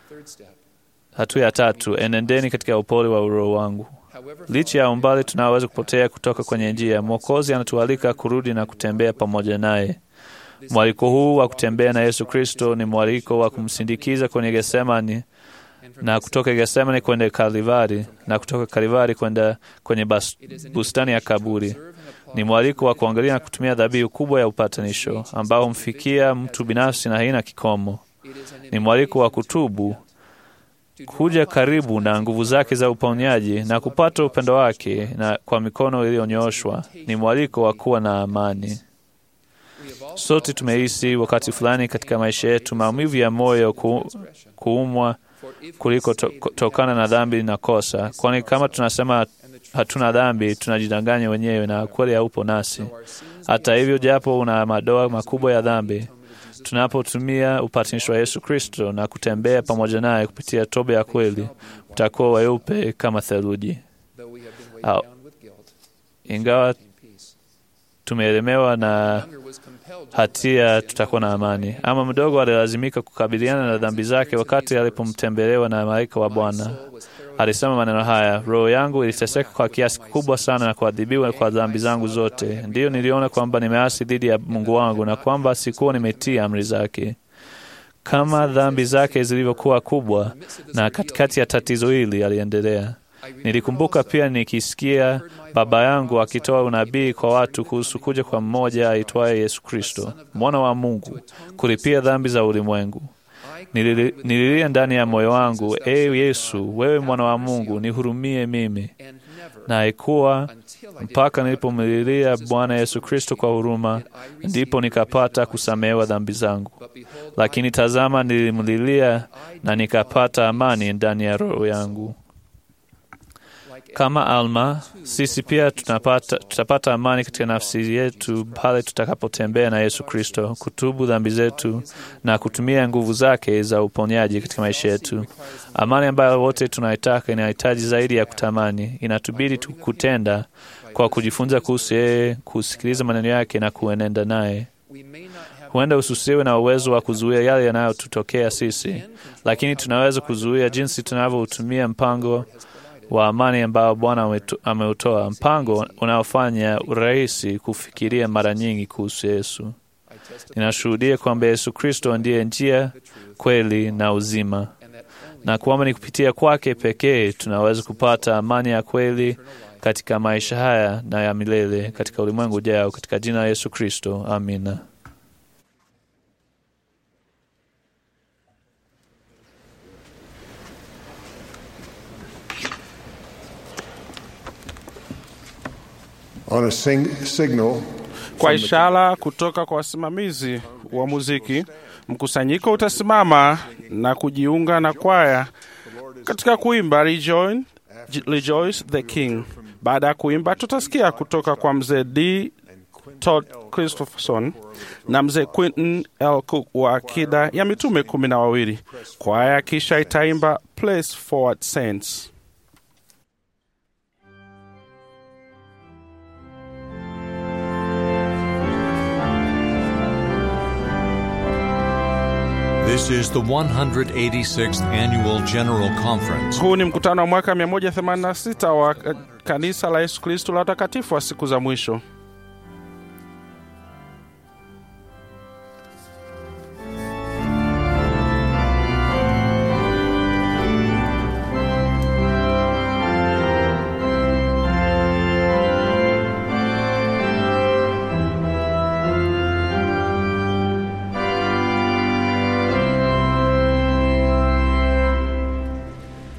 Hatua ya tatu, enendeni katika upole wa Roho wangu. Licha ya umbali tunaoweza kupotea kutoka kwenye njia, Mwokozi anatualika kurudi na kutembea pamoja naye. Mwaliko huu wa kutembea na Yesu Kristo ni mwaliko wa kumsindikiza kwenye Getsemani na kutoka Getsemani kwenda Kalivari na kutoka Kalivari kwenda kwenye bas, bustani ya kaburi. Ni mwaliko wa kuangalia na kutumia dhabihu kubwa ya upatanisho ambao humfikia mtu binafsi na haina kikomo. Ni mwaliko wa kutubu kuja karibu na nguvu zake za uponyaji na kupata upendo wake na kwa mikono iliyonyooshwa ni mwaliko wa kuwa na amani. Sote tumehisi wakati fulani katika maisha yetu maumivu ya moyo ku, kuumwa kuliko to, tokana na dhambi na kosa, kwani kama tunasema hatuna dhambi tunajidanganya wenyewe na kweli haupo nasi. Hata hivyo, japo una madoa makubwa ya dhambi, tunapotumia upatanisho wa Yesu Kristo na kutembea pamoja naye kupitia toba ya kweli, utakuwa weupe kama theluji. Au, ingawa tumeelemewa na hatia, tutakuwa na amani. Ama mdogo alilazimika kukabiliana na dhambi zake wakati alipomtembelewa na malaika wa Bwana. Alisema maneno haya: roho yangu iliteseka kwa kiasi kikubwa sana na kuadhibiwa kwa dhambi zangu zote. Ndiyo niliona kwamba nimeasi dhidi ya Mungu wangu na kwamba sikuwa nimetii amri zake. Kama dhambi zake zilivyokuwa kubwa, na katikati ya tatizo hili, aliendelea Nilikumbuka pia nikisikia baba yangu akitoa unabii kwa watu kuhusu kuja kwa mmoja aitwaye Yesu Kristo, mwana wa Mungu, kulipia dhambi za ulimwengu. Nilili- Nililia ndani ya moyo wangu, e Yesu, wewe mwana wa Mungu, nihurumie mimi. Na haikuwa mpaka nilipomlilia Bwana Yesu Kristo kwa huruma, ndipo nikapata kusamehewa dhambi zangu. Lakini tazama, nilimlilia na nikapata amani ndani ya roho yangu. Kama Alma, sisi pia tunapata, tutapata amani katika nafsi yetu pale tutakapotembea na Yesu Kristo, kutubu dhambi zetu na kutumia nguvu zake za uponyaji katika maisha yetu. Amani ambayo wote tunaitaka inahitaji zaidi ya kutamani, inatubidi tu kutenda kwa kujifunza kuhusu yeye, kusikiliza maneno yake na kuenenda naye. Huenda ususiwe na uwezo wa kuzuia yale yanayotutokea sisi, lakini tunaweza kuzuia jinsi tunavyoutumia mpango wa amani ambao Bwana ametu- ameutoa, mpango unaofanya urahisi kufikiria mara nyingi kuhusu Yesu. Ninashuhudia kwamba Yesu Kristo ndiye njia, kweli na uzima, na kwamba ni kupitia kwake pekee tunaweza kupata amani ya kweli katika maisha haya na ya milele katika ulimwengu ujao, katika jina la Yesu Kristo, amina. On a sing- signal Kwa ishara kutoka kwa wasimamizi wa muziki, mkusanyiko utasimama na kujiunga na kwaya katika kuimba Rejoin, Rejoice the King. Baada ya kuimba, tutasikia kutoka kwa mzee D. Todd Christopherson na mzee Quinton L. Cook wa akida ya mitume kumi na wawili. Kwaya kisha itaimba Place Forward Saints. This is the 186th Annual General Conference. Huu ni mkutano wa mwaka 186 wa eh, kanisa la Yesu Kristo la watakatifu wa siku za mwisho.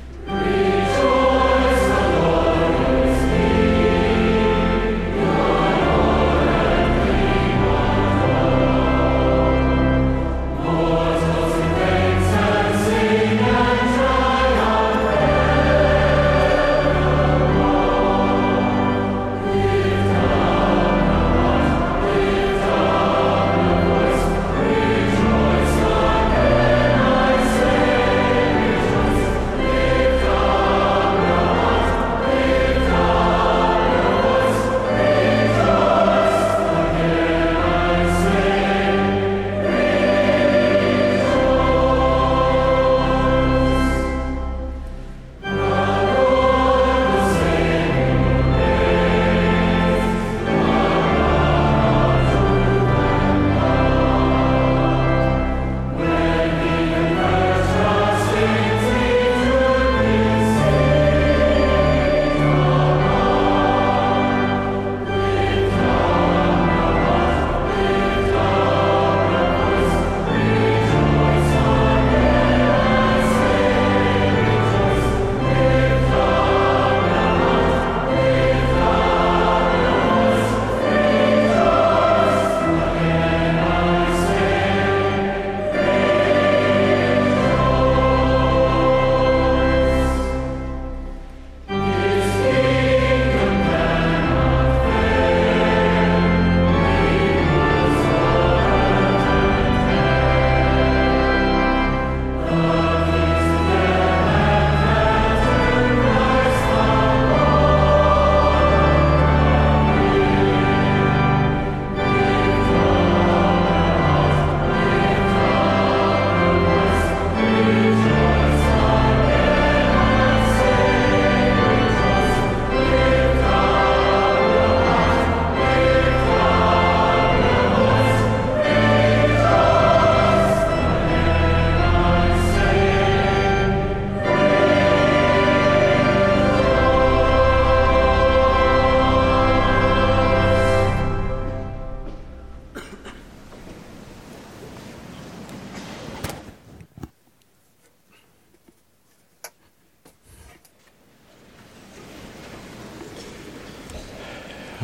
Rejoice, the Lord is King.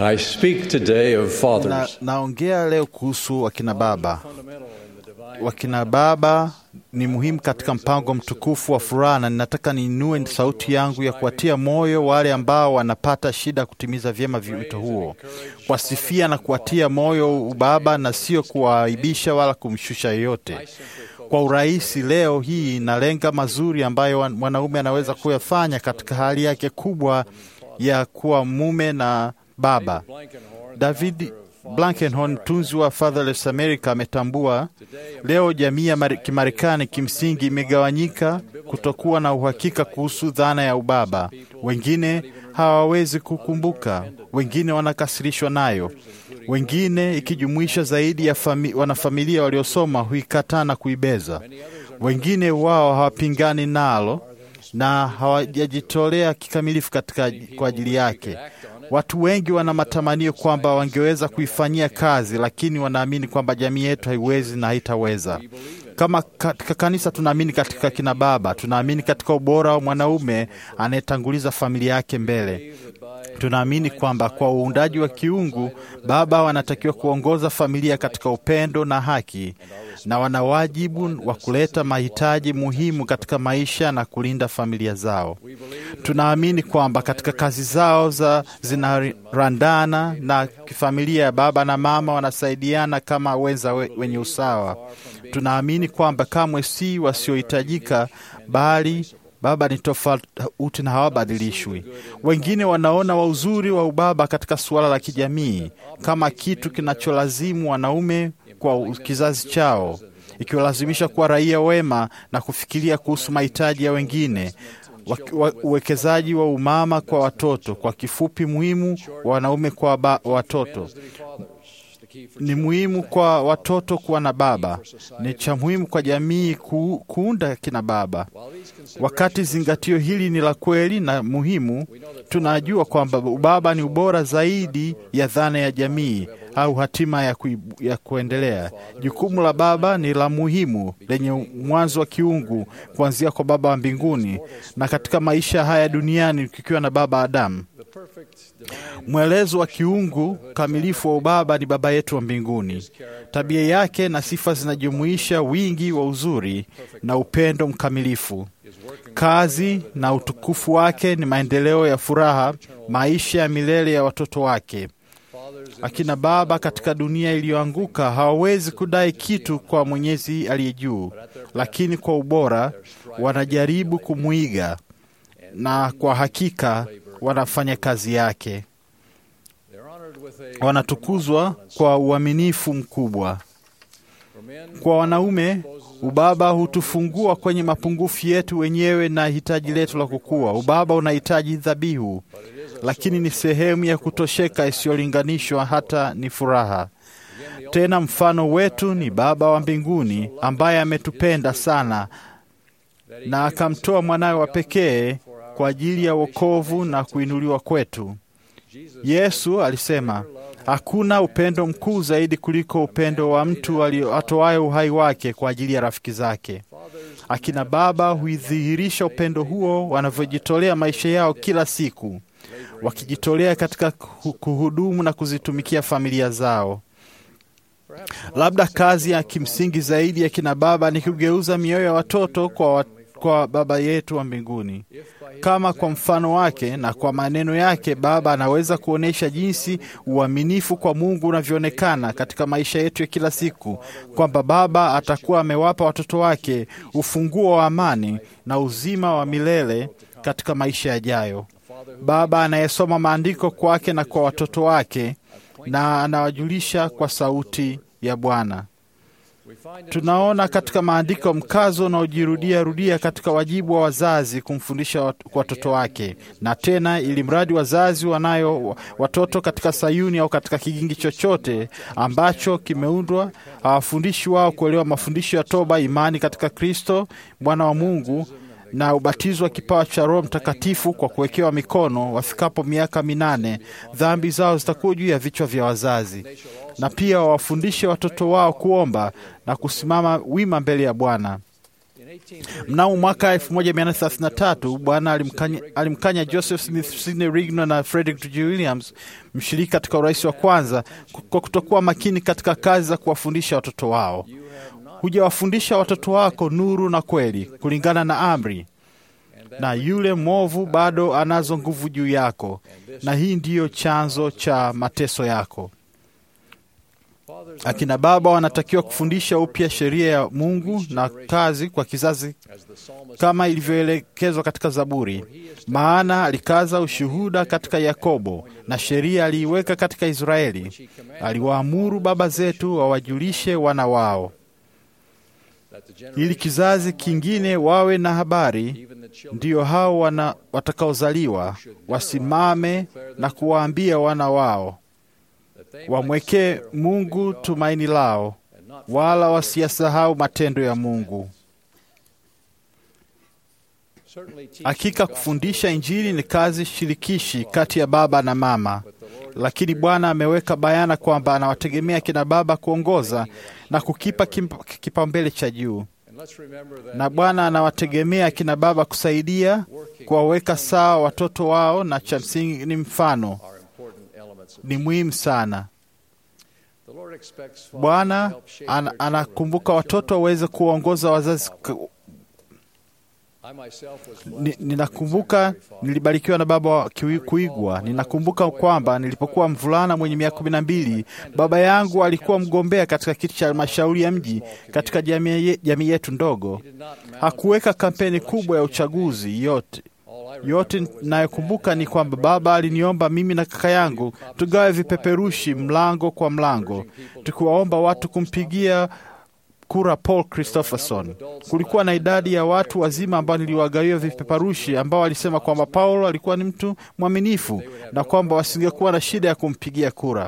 I speak today of Na, fathers. naongea leo kuhusu wakina baba. Wakina baba ni muhimu katika mpango mtukufu wa furaha, na ninataka niinue sauti yangu ya kuwatia moyo wale ambao wanapata shida kutimiza vyema wito huo, kuwasifia na kuwatia moyo ubaba na sio kuwaaibisha wala kumshusha yoyote kwa urahisi. Leo hii inalenga mazuri ambayo wan- mwanaume anaweza kuyafanya katika hali yake kubwa ya kuwa mume na baba. David Blankenhorn, mtunzi wa Fatherless America, ametambua leo jamii ya Mare- Kimarekani kimsingi imegawanyika kutokuwa na uhakika kuhusu dhana ya ubaba. Wengine hawawezi kukumbuka, wengine wanakasirishwa nayo, wengine ikijumuisha zaidi ya fami, wanafamilia waliosoma huikataa na kuibeza. Wengine wao hawapingani nalo na hawajajitolea kikamilifu katika kwa ajili yake. Watu wengi wana matamanio kwamba wangeweza kuifanyia kazi, lakini wanaamini kwamba jamii yetu haiwezi na haitaweza. Kama katika kanisa tunaamini katika kina baba, tunaamini katika ubora wa mwanaume anayetanguliza familia yake mbele. Tunaamini kwamba kwa uundaji wa kiungu baba wanatakiwa kuongoza familia katika upendo na haki, na wana wajibu wa kuleta mahitaji muhimu katika maisha na kulinda familia zao. Tunaamini kwamba katika kazi zao za zinarandana na kifamilia, baba na mama wanasaidiana kama wenza we- wenye usawa. Tunaamini kwamba kamwe si wasiohitajika, bali baba ni tofauti na hawabadilishwi. Wengine wanaona wa uzuri wa ubaba katika suala la kijamii kama kitu kinacholazimu wanaume kwa kizazi chao, ikiwalazimisha kuwa raia wema na kufikiria kuhusu mahitaji ya wengine. Wa- wa- Uwekezaji wa umama kwa watoto, kwa kifupi, muhimu wa wanaume kwa ba- watoto ni muhimu kwa watoto kuwa na baba, ni cha muhimu kwa jamii ku, kuunda kina baba. Wakati zingatio hili ni la kweli na muhimu, tunajua kwamba ubaba ni ubora zaidi ya dhana ya jamii au hatima ya, kui, ya kuendelea. Jukumu la baba ni la muhimu lenye mwanzo wa kiungu kuanzia kwa Baba wa mbinguni na katika maisha haya duniani kikiwa na baba Adamu. Mwelezo wa kiungu kamilifu wa ubaba ni Baba yetu wa mbinguni. Tabia yake na sifa zinajumuisha wingi wa uzuri na upendo mkamilifu. Kazi na utukufu wake ni maendeleo ya furaha, maisha ya milele ya watoto wake. Akina baba katika dunia iliyoanguka hawawezi kudai kitu kwa Mwenyezi aliye juu, lakini kwa ubora wanajaribu kumwiga na kwa hakika wanafanya kazi yake. Wanatukuzwa kwa uaminifu mkubwa. Kwa wanaume, ubaba hutufungua kwenye mapungufu yetu wenyewe na hitaji letu la kukua. Ubaba unahitaji dhabihu, lakini ni sehemu ya kutosheka isiyolinganishwa, hata ni furaha. Tena mfano wetu ni Baba wa mbinguni ambaye ametupenda sana na akamtoa mwanawe wa pekee kwa ajili ya wokovu na kuinuliwa kwetu. Yesu alisema, hakuna upendo mkuu zaidi kuliko upendo wa mtu atoaye uhai wake kwa ajili ya rafiki zake. Akina baba huidhihirisha upendo huo wanavyojitolea maisha yao kila siku, wakijitolea katika kuhudumu na kuzitumikia familia zao. Labda kazi ya kimsingi zaidi ya kina baba ni kugeuza mioyo ya watoto kwa, wa, kwa Baba yetu wa mbinguni. Kama kwa mfano wake na kwa maneno yake, Baba anaweza kuonyesha jinsi uaminifu kwa Mungu unavyoonekana katika maisha yetu ya kila siku, kwamba Baba atakuwa amewapa watoto wake ufunguo wa amani na uzima wa milele katika maisha yajayo. Baba anayesoma maandiko kwake na kwa watoto wake na anawajulisha kwa sauti ya Bwana. Tunaona katika maandiko mkazo unaojirudia rudia katika wajibu wa wazazi kumfundisha watoto wake, na tena, ili mradi wazazi wanayo watoto katika Sayuni au katika kigingi chochote ambacho kimeundwa, hawafundishi wao kuelewa mafundisho ya toba, imani katika Kristo mwana wa Mungu na ubatizo wa kipawa cha Roho Mtakatifu kwa kuwekewa mikono. Wafikapo miaka minane, dhambi zao zitakuwa juu ya vichwa vya wazazi, na pia wawafundishe watoto wao kuomba na kusimama wima mbele ya Bwana. Mnamo mwaka 1833 Bwana alimkanya, alimkanya Joseph Smith, Sidney Rigdon na Frederick G. Williams, mshiriki katika urais wa kwanza, kwa kutokuwa makini katika kazi za kuwafundisha watoto wao. Hujawafundisha watoto wako nuru na kweli kulingana na amri, na yule mwovu bado anazo nguvu juu yako, na hii ndiyo chanzo cha mateso yako. Akina baba wanatakiwa kufundisha upya sheria ya Mungu na kazi kwa kizazi kama ilivyoelekezwa katika Zaburi, maana alikaza ushuhuda katika Yakobo na sheria aliiweka katika Israeli. Aliwaamuru baba zetu wawajulishe wana wao, ili kizazi kingine wawe na habari, ndiyo hao wana watakaozaliwa wasimame na kuwaambia wana wao wamwekee Mungu tumaini lao, wala wasiyasahau matendo ya Mungu. Hakika kufundisha Injili ni kazi shirikishi kati ya baba na mama, lakini Bwana ameweka bayana kwamba anawategemea kina baba kuongoza na kukipa kipaumbele cha juu, na Bwana anawategemea kina baba kusaidia kuwaweka sawa watoto wao, na cha msingi ni mfano ni muhimu sana. Bwana an, anakumbuka watoto waweze kuwaongoza wazazi. Ni, ninakumbuka nilibarikiwa na baba wa kuigwa. Ninakumbuka kwamba nilipokuwa mvulana mwenye miaka kumi na mbili, baba yangu alikuwa mgombea katika kiti cha halmashauri ya mji katika jamii jamii yetu ndogo. Hakuweka kampeni kubwa ya uchaguzi yote yote nayokumbuka ni kwamba baba aliniomba mimi na kaka yangu tugawe vipeperushi mlango kwa mlango, tukiwaomba watu kumpigia kura Paul Christopherson. Kulikuwa na idadi ya watu wazima ambao niliwagawia vipeperushi, ambao walisema kwamba Paulo alikuwa ni mtu mwaminifu na kwamba wasingekuwa na shida ya kumpigia kura.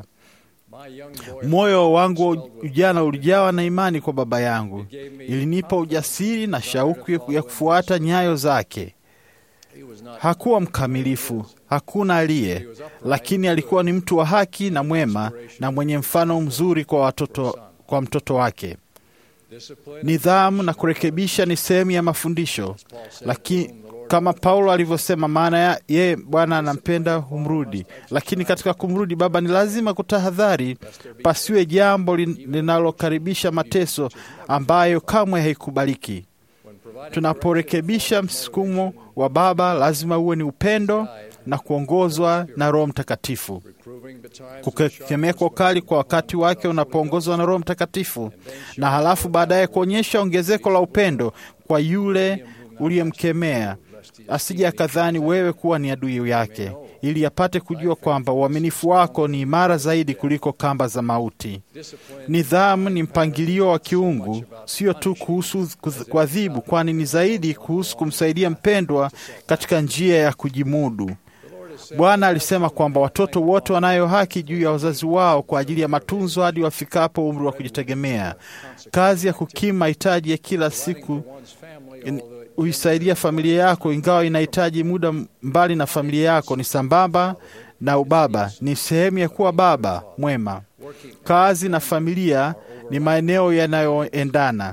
Moyo wangu wa ujana ulijawa na imani kwa baba yangu, ilinipa ujasiri na shauku ya kufuata nyayo zake. Hakuwa mkamilifu, hakuna aliye, lakini alikuwa ni mtu wa haki na mwema na mwenye mfano mzuri kwa watoto, kwa mtoto wake. Nidhamu na kurekebisha ni sehemu ya mafundisho, lakini kama Paulo alivyosema, maana ya yeye Bwana anampenda humrudi, lakini katika kumrudi Baba ni lazima kutahadhari pasiwe jambo linalokaribisha mateso ambayo kamwe haikubaliki. Tunaporekebisha msukumo wa Baba lazima uwe ni upendo na kuongozwa na Roho Mtakatifu. Kukemea kwa ukali kwa wakati wake unapoongozwa na Roho Mtakatifu, na halafu baadaye kuonyesha ongezeko la upendo kwa yule uliyemkemea, asije akadhani wewe kuwa ni adui yake, ili apate kujua kwamba uaminifu wako ni imara zaidi kuliko kamba za mauti. Nidhamu ni mpangilio wa kiungu, sio tu kuhusu kuadhibu, kwani ni zaidi kuhusu kumsaidia mpendwa katika njia ya kujimudu. Bwana alisema kwamba watoto wote wanayo haki juu ya wazazi wao kwa ajili ya matunzo hadi wafikapo umri wa kujitegemea. Kazi ya kukimu mahitaji ya kila siku huisaidia familia yako, ingawa inahitaji muda mbali na familia yako, ni sambamba na ubaba, ni sehemu ya kuwa baba mwema. Kazi na familia ni maeneo yanayoendana.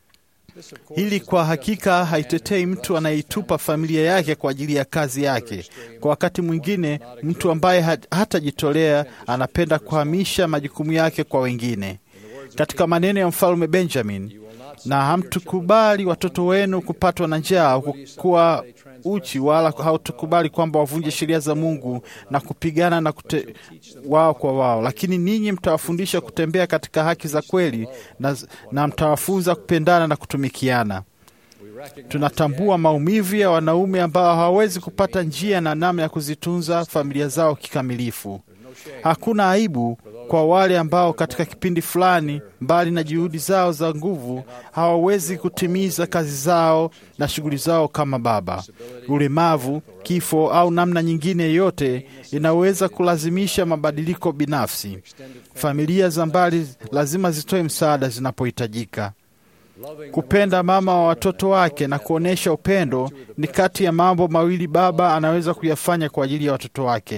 Hili kwa hakika haitetei mtu anayeitupa familia yake kwa ajili ya kazi yake. Kwa wakati mwingine, mtu ambaye hatajitolea anapenda kuhamisha majukumu yake kwa wengine. Katika maneno ya mfalme Benjamin, na hamtukubali watoto wenu kupatwa na njaa, kuwa uchi, wala hautukubali kwamba wavunje sheria za Mungu na kupigana na kute, wao kwa wao, lakini ninyi mtawafundisha kutembea katika haki za kweli na, na mtawafunza kupendana na kutumikiana. Tunatambua maumivu ya wanaume ambao hawawezi kupata njia na namna ya kuzitunza familia zao kikamilifu. Hakuna aibu kwa wale ambao katika kipindi fulani, mbali na juhudi zao za nguvu, hawawezi kutimiza kazi zao na shughuli zao kama baba. Ulemavu, kifo au namna nyingine yoyote inaweza kulazimisha mabadiliko binafsi. Familia za mbali lazima zitoe msaada zinapohitajika. Kupenda mama wa watoto wake na kuonyesha upendo ni kati ya mambo mawili baba anaweza kuyafanya kwa ajili ya watoto wake.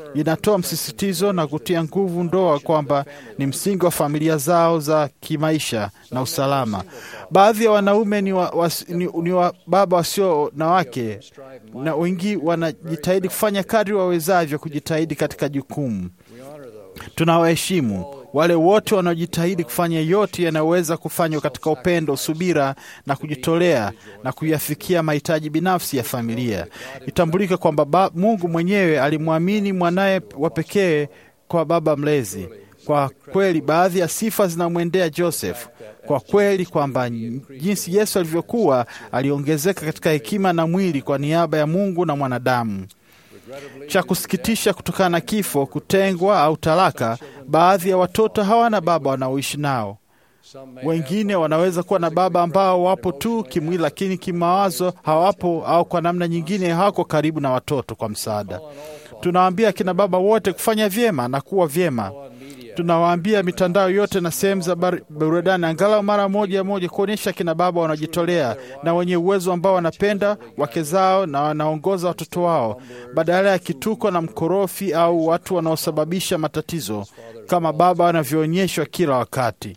Inatoa msisitizo na kutia nguvu ndoa kwamba ni msingi wa familia zao za kimaisha na usalama. Baadhi ya wanaume ni, wa, was, ni, ni wa baba wasio na wake na wengi wanajitahidi kufanya kadri wawezavyo kujitahidi katika jukumu. Tunawaheshimu wale wote wanaojitahidi kufanya yote yanayoweza kufanywa katika upendo, subira na kujitolea na kuyafikia mahitaji binafsi ya familia. Itambulike kwamba ba- Mungu mwenyewe alimwamini mwanaye wa pekee kwa baba mlezi. Kwa kweli, baadhi ya sifa zinamwendea Joseph. Kwa kweli kwamba jinsi Yesu alivyokuwa aliongezeka katika hekima na mwili kwa niaba ya Mungu na mwanadamu. Cha kusikitisha, kutokana na kifo, kutengwa au talaka, baadhi ya watoto hawana baba wanaoishi nao. Wengine wanaweza kuwa na baba ambao wapo tu kimwili, lakini kimawazo hawapo, au kwa namna nyingine hawako karibu na watoto kwa msaada. Tunawaambia akina baba wote kufanya vyema na kuwa vyema. Tunawaambia mitandao yote na sehemu za bar- burudani angalau mara moja moja kuonyesha akina baba wanaojitolea na wenye uwezo ambao wanapenda wake zao na wanaongoza watoto wao badala ya kituko na mkorofi au watu wanaosababisha matatizo kama baba wanavyoonyeshwa kila wakati.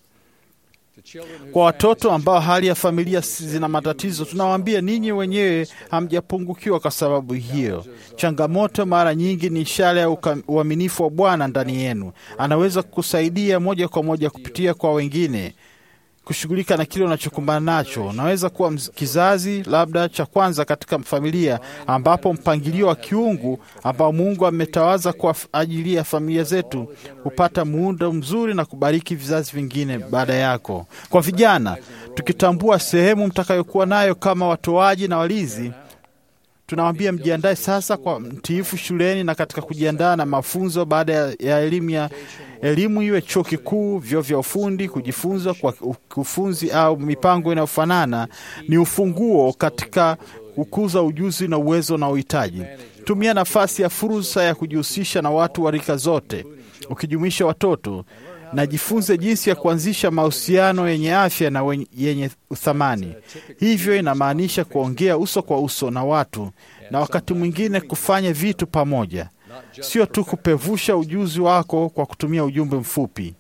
Kwa watoto ambao hali ya familia si- zina matatizo, tunawaambia ninyi wenyewe hamjapungukiwa kwa sababu hiyo. Changamoto mara nyingi ni ishara ya uka- uaminifu wa Bwana ndani yenu. Anaweza kukusaidia moja kwa moja kupitia kwa wengine kushughulika na kile unachokumbana nacho. Unaweza kuwa mz- kizazi labda cha kwanza katika familia ambapo mpangilio wa kiungu ambao Mungu ametawaza kwa f- ajili ya familia zetu hupata muundo mzuri na kubariki vizazi vingine baada yako. Kwa vijana, tukitambua sehemu mtakayokuwa nayo kama watoaji na walinzi, tunawaambia mjiandae sasa kwa mtiifu shuleni na katika kujiandaa na mafunzo baada ya, ya elimu ya elimu iwe chuo kikuu, vyuo vya ufundi, kujifunza kwa ukufunzi au mipango inayofanana ni ufunguo katika kukuza ujuzi na uwezo na uhitaji. Tumia nafasi ya fursa ya kujihusisha na watu wa rika zote, ukijumuisha watoto na jifunze jinsi ya kuanzisha mahusiano yenye afya na wenye- yenye uthamani. Hivyo inamaanisha kuongea uso kwa uso na watu na wakati mwingine kufanya vitu pamoja, sio tu kupevusha ujuzi wako kwa kutumia ujumbe mfupi.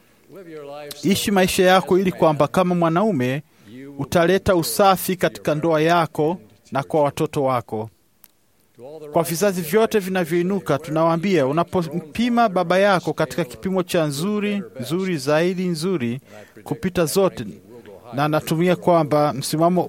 Ishi maisha yako ili kwamba kama mwanaume utaleta usafi katika ndoa yako na kwa watoto wako. Kwa vizazi vyote vinavyoinuka, tunawaambia unapompima baba yako katika kipimo cha nzuri nzuri zaidi nzuri kupita zote, na anatumia kwamba msimamo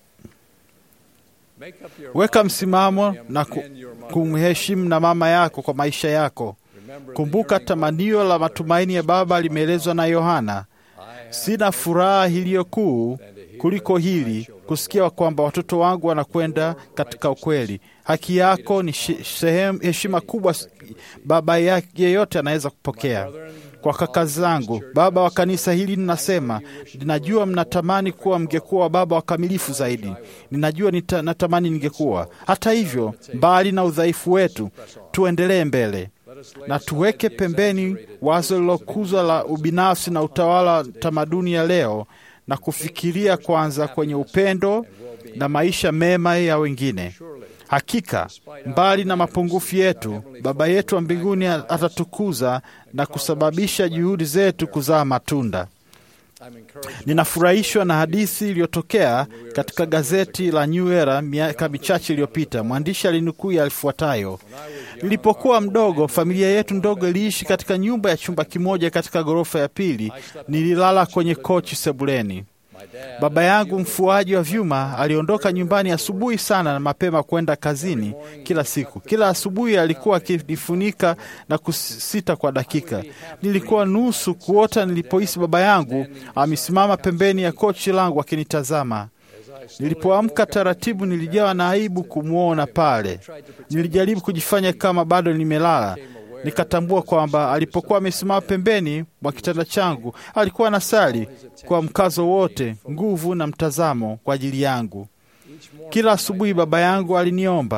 weka msimamo na ku, kumheshimu na mama yako kwa maisha yako. Kumbuka tamanio la matumaini ya baba limeelezwa na Yohana. Sina furaha iliyo kuu kuliko hili, kusikia kwamba watoto wangu wanakwenda katika ukweli. Haki yako ni shi- sehemu heshima kubwa s- baba ya- yeyote anaweza kupokea. Kwa kaka zangu, baba wa kanisa hili, ninasema ninajua mnatamani kuwa mngekuwa baba wakamilifu zaidi. Ninajua nita, natamani ningekuwa. Hata hivyo, mbali na udhaifu wetu, tuendelee mbele na tuweke pembeni wazo lilokuzwa la ubinafsi na utawala wa tamaduni ya leo na kufikiria kwanza kwenye upendo na maisha mema ya wengine. Hakika, mbali na mapungufu yetu, Baba yetu wa mbinguni atatukuza na kusababisha juhudi zetu kuzaa matunda. Ninafurahishwa na hadithi iliyotokea katika gazeti la New Era miaka michache iliyopita. Mwandishi alinukuu yalifuatayo: nilipokuwa mdogo, familia yetu ndogo iliishi katika nyumba ya chumba kimoja katika ghorofa ya pili. Nililala kwenye kochi sebuleni. Baba yangu mfuaji wa vyuma aliondoka nyumbani asubuhi sana na mapema kwenda kazini kila siku. Kila asubuhi alikuwa akinifunika na kusita kwa dakika. Nilikuwa nusu kuota nilipohisi baba yangu amesimama pembeni ya kochi langu akinitazama. Nilipoamka taratibu, nilijawa na aibu kumwona pale. Nilijaribu kujifanya kama bado nimelala. Nikatambua kwamba alipokuwa amesimama pembeni mwa kitanda changu alikuwa anasali kwa mkazo wote, nguvu na mtazamo kwa ajili yangu. Kila asubuhi baba yangu aliniomba,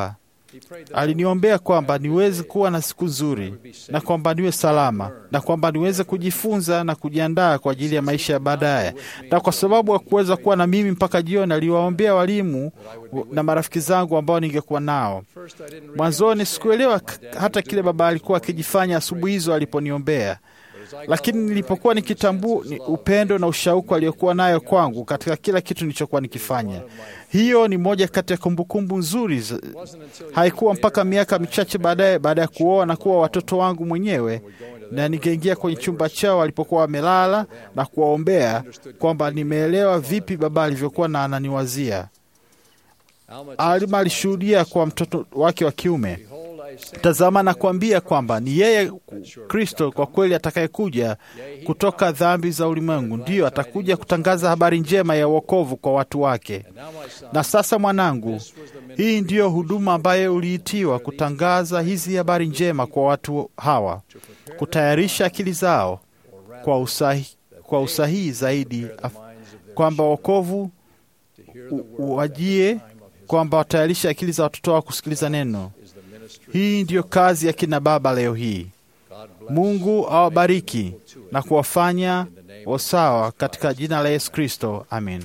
Aliniombea kwamba niweze kuwa na siku nzuri na kwamba niwe salama na kwamba niweze kujifunza na kujiandaa kwa ajili ya maisha ya baadaye. Na kwa sababu hakuweza kuwa na mimi mpaka jioni, aliwaombea walimu na marafiki zangu ambao ningekuwa nao. Mwanzoni sikuelewa k- hata kile baba alikuwa akijifanya asubuhi hizo aliponiombea lakini nilipokuwa nikitambua ni upendo na ushauku aliyokuwa nayo kwangu katika kila kitu nilichokuwa nikifanya, hiyo ni moja kati ya kumbukumbu nzuri. za- Haikuwa mpaka miaka michache baadaye, baada ya kuoa na kuwa watoto wangu mwenyewe, na ningeingia kwenye chumba chao walipokuwa wamelala na kuwaombea, kwamba nimeelewa vipi baba alivyokuwa na ananiwazia. Alma alishuhudia kwa mtoto wake wa kiume Tazama nakwambia kwamba ni yeye Kristo kwa kweli atakayekuja kutoka dhambi za ulimwengu, ndiyo atakuja kutangaza habari njema ya wokovu kwa watu wake. Na sasa mwanangu, hii ndiyo huduma ambayo uliitiwa kutangaza hizi habari njema kwa watu hawa, kutayarisha akili zao kwa usahihi, kwa usahihi zaidi, af- kwamba wokovu u- uwajie, kwamba watayarisha akili za watoto wao kusikiliza neno. Hii ndiyo kazi ya kina baba leo hii. Mungu awabariki na kuwafanya wasawa katika jina la Yesu Kristo, amin.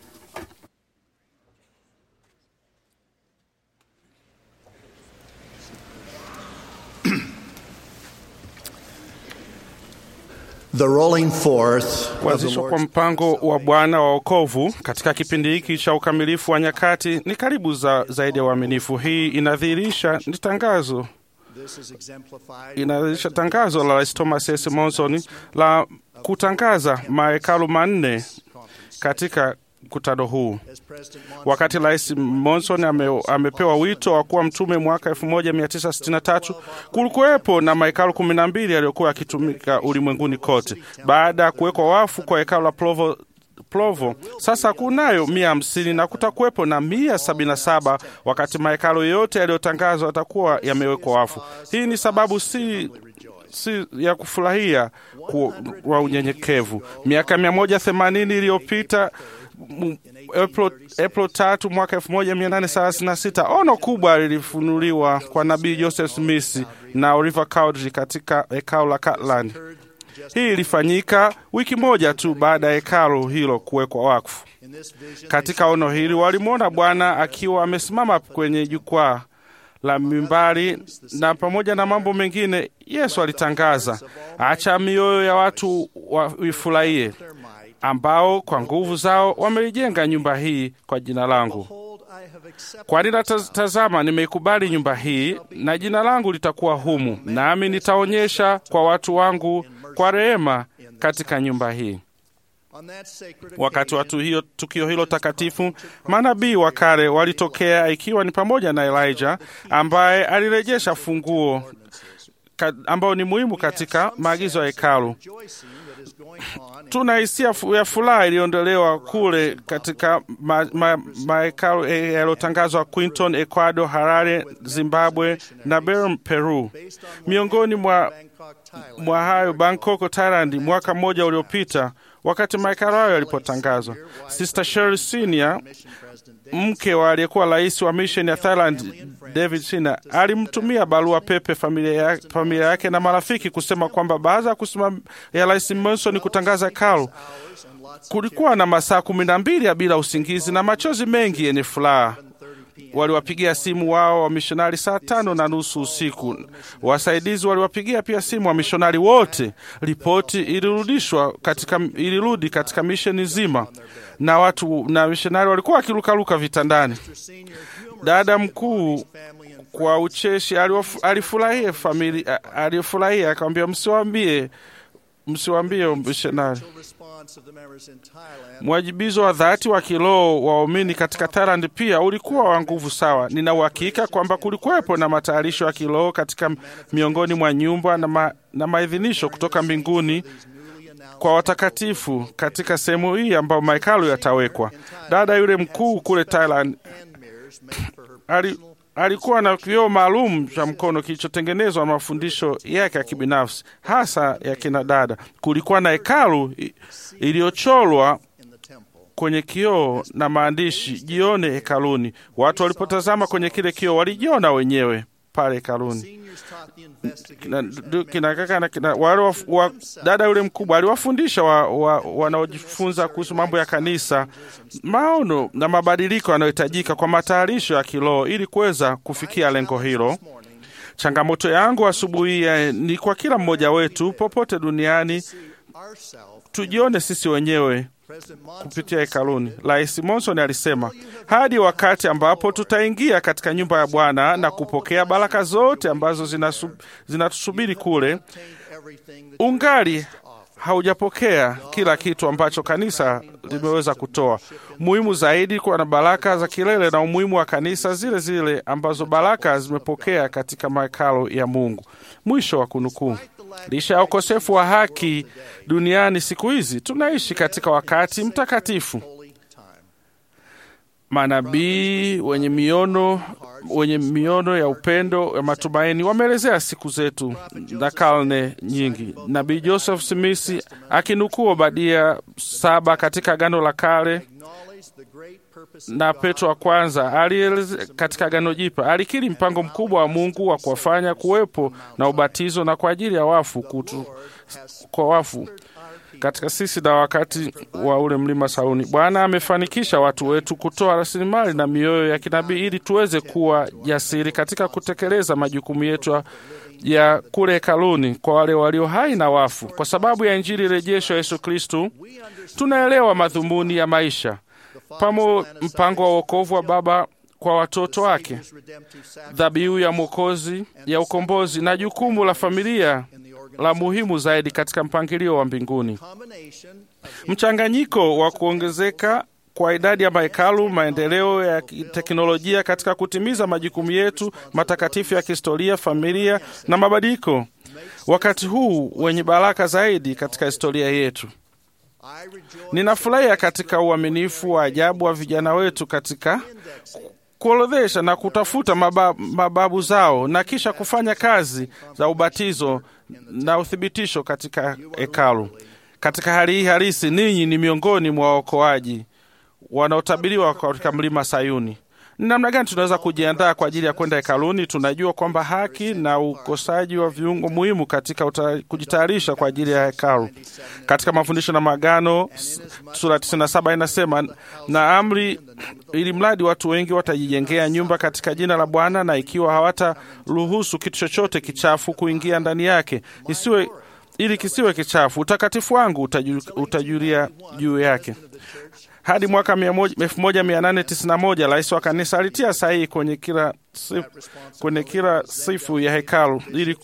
The rolling forth of the Kuanzishwa kwa Lord's mpango wa Bwana wa wokovu katika kipindi hiki cha ukamilifu wa nyakati ni karibu za, zaidi ya uaminifu. Hii inadhihirisha ni tangazo This is exemplified inadhihirisha tangazo la Rais Thomas S. Monson la kutangaza mahekalu manne katika mkutano huu. Wakati Rais Monson ame, amepewa wito wa kuwa mtume mwaka 1963 kulikuwepo na mahekalu kumi na mbili yaliyokuwa yakitumika ulimwenguni kote. Baada ya kuwekwa wafu kwa hekalu la Provo Plovo sasa kunayo mia hamsini na kutakuwepo na mia sabini na saba wakati mahekalu yote yaliyotangazwa yatakuwa yamewekwa wafu. Hii ni sababu si si ya kufurahia ku- wa unyenyekevu. Miaka mia moja themanini iliyopita m- April, April tatu mwaka elfu moja mia nane thelathini na sita ono kubwa lilifunuliwa kwa nabii Joseph Smith na Oliver Cowdery katika hekalu la Kirtland. Hii ilifanyika wiki moja tu baada ya hekalu hilo kuwekwa wakfu. Katika ono hili walimwona Bwana akiwa amesimama kwenye jukwaa la mimbari, na pamoja na mambo mengine, Yesu alitangaza, acha mioyo ya watu waifurahie, ambao kwa nguvu zao wameijenga nyumba hii kwa jina langu. Kwani nata- tazama, nimeikubali nyumba hii na jina langu litakuwa humu, nami nitaonyesha kwa watu wangu kwa rehema katika nyumba hii. Wakati wa tu hiyo, tukio hilo takatifu, manabii wa kale walitokea, ikiwa ni pamoja na Elijah ambaye alirejesha funguo ka, ambao ni muhimu katika maagizo ya hekalu. Tuna hisia fu- ya furaha iliyoondolewa kule katika mahekalu ma, mahekalu, eh, yaliyotangazwa Quinton, Ecuador, Harare, Zimbabwe na Belem, Peru. Miongoni mwa, mwa hayo Bangkok, Thailand, mwaka mmoja uliopita, wakati mahekalu hayo yalipotangazwa, Sister Shirley Senior mke wa aliyekuwa rais wa mission ya Thailand David Sina alimtumia barua pepe familia, ya, familia yake na marafiki kusema kwamba baada ya kusimama ya rais Monson kutangaza hekalu, kulikuwa na masaa kumi na mbili ya bila usingizi na machozi mengi yenye furaha. Waliwapigia simu wao wamishonari saa tano na nusu usiku. Wasaidizi waliwapigia pia simu wamishonari wote. Ripoti ilirudishwa katika, ilirudi katika misheni nzima, na watu na mishonari walikuwa wakirukaruka vitandani. Dada mkuu kwa ucheshi aliwaf- alifurahia familia, alifurahia akamwambia, msiwambie msiwambie mishonari Mwajibizo wa dhati wa kiroho wa waumini katika Thailand pia ulikuwa wa nguvu sawa. Nina uhakika kwamba kulikuwepo na matayarisho ya kiroho katika miongoni mwa nyumba na, ma, na maidhinisho kutoka mbinguni kwa watakatifu katika sehemu hii ambayo mahekalu yatawekwa. Dada yule mkuu kule Thailand ali, alikuwa na kioo maalum cha mkono kilichotengenezwa na mafundisho yake ya kibinafsi hasa ya kina dada. Kulikuwa na hekalu i- iliyochorwa kwenye kioo na maandishi jione hekaluni. Watu walipotazama kwenye kile kioo walijiona wenyewe pale hekaluni. Kina, du- kina kaka na kina, wale wa, wa, dada yule mkubwa aliwafundisha wa, wa, wanaojifunza kuhusu mambo ya kanisa maono na mabadiliko yanayohitajika kwa matayarisho ya kiroho ili kuweza kufikia lengo hilo. Changamoto yangu asubuhi ya- ni kwa kila mmoja wetu popote duniani tujione sisi wenyewe kupitia hekaluni. Rais Monson alisema hadi wakati ambapo tutaingia katika nyumba ya Bwana na kupokea baraka zote ambazo zinasu- zinatusubiri kule, ungali haujapokea kila kitu ambacho kanisa limeweza kutoa. Muhimu zaidi kuwa na baraka za kilele na umuhimu wa kanisa zile zile ambazo baraka zimepokea katika mahekalo ya Mungu. Mwisho wa kunukuu. Licha ya ukosefu wa haki duniani siku hizi, tunaishi katika wakati mtakatifu. Manabii wenye miono wenye miono ya upendo ya matumaini wameelezea siku zetu na karne nyingi. Nabii Joseph Smith akinukuu Obadia saba katika Agano la Kale na Petro wa kwanza alieleze katika Agano Jipya alikiri mpango mkubwa wa Mungu wa kuwafanya kuwepo na ubatizo na kwa ajili ya wafu kutu, kwa wafu katika sisi na wakati wa ule mlima Sauni. Bwana amefanikisha watu wetu kutoa rasilimali na mioyo ya kinabii ili tuweze kuwa jasiri katika kutekeleza majukumu yetu ya- ya kule hekaluni kwa wale walio hai na wafu. Kwa sababu ya Injili rejesho ya Yesu Kristu, tunaelewa madhumuni ya maisha pamo mpango wa wokovu wa Baba kwa watoto wake, dhabihu ya Mwokozi ya ukombozi na jukumu la familia la muhimu zaidi katika mpangilio wa mbinguni. Mchanganyiko wa kuongezeka kwa idadi ya mahekalu, maendeleo ya teknolojia katika kutimiza majukumu yetu matakatifu ya kihistoria, familia na mabadiliko, wakati huu wenye baraka zaidi katika historia yetu. Ninafurahia katika uaminifu wa ajabu wa vijana wetu katika kuorodhesha na kutafuta maba, mababu zao na kisha kufanya kazi za ubatizo na uthibitisho katika hekalu. Katika hali hii halisi, ninyi ni miongoni mwa waokoaji wanaotabiriwa katika mlima Sayuni. Ni namna gani tunaweza kujiandaa kwa ajili ya kwenda hekaluni? Tunajua kwamba haki na ukosaji wa viungo muhimu katika uta, kujitayarisha kwa ajili ya hekalu. Katika mafundisho na maagano s- sura 97 inasema, na amri ili mradi watu wengi watajijengea nyumba katika jina la Bwana, na ikiwa hawataruhusu kitu chochote kichafu kuingia ndani yake, isiwe ili kisiwe kichafu, utakatifu wangu utajul, utajulia juu yake hadi mwaka 1891 rais wa kanisa alitia sahihi kwenye kila sifu, kwenye kila sifu ya hekalu ili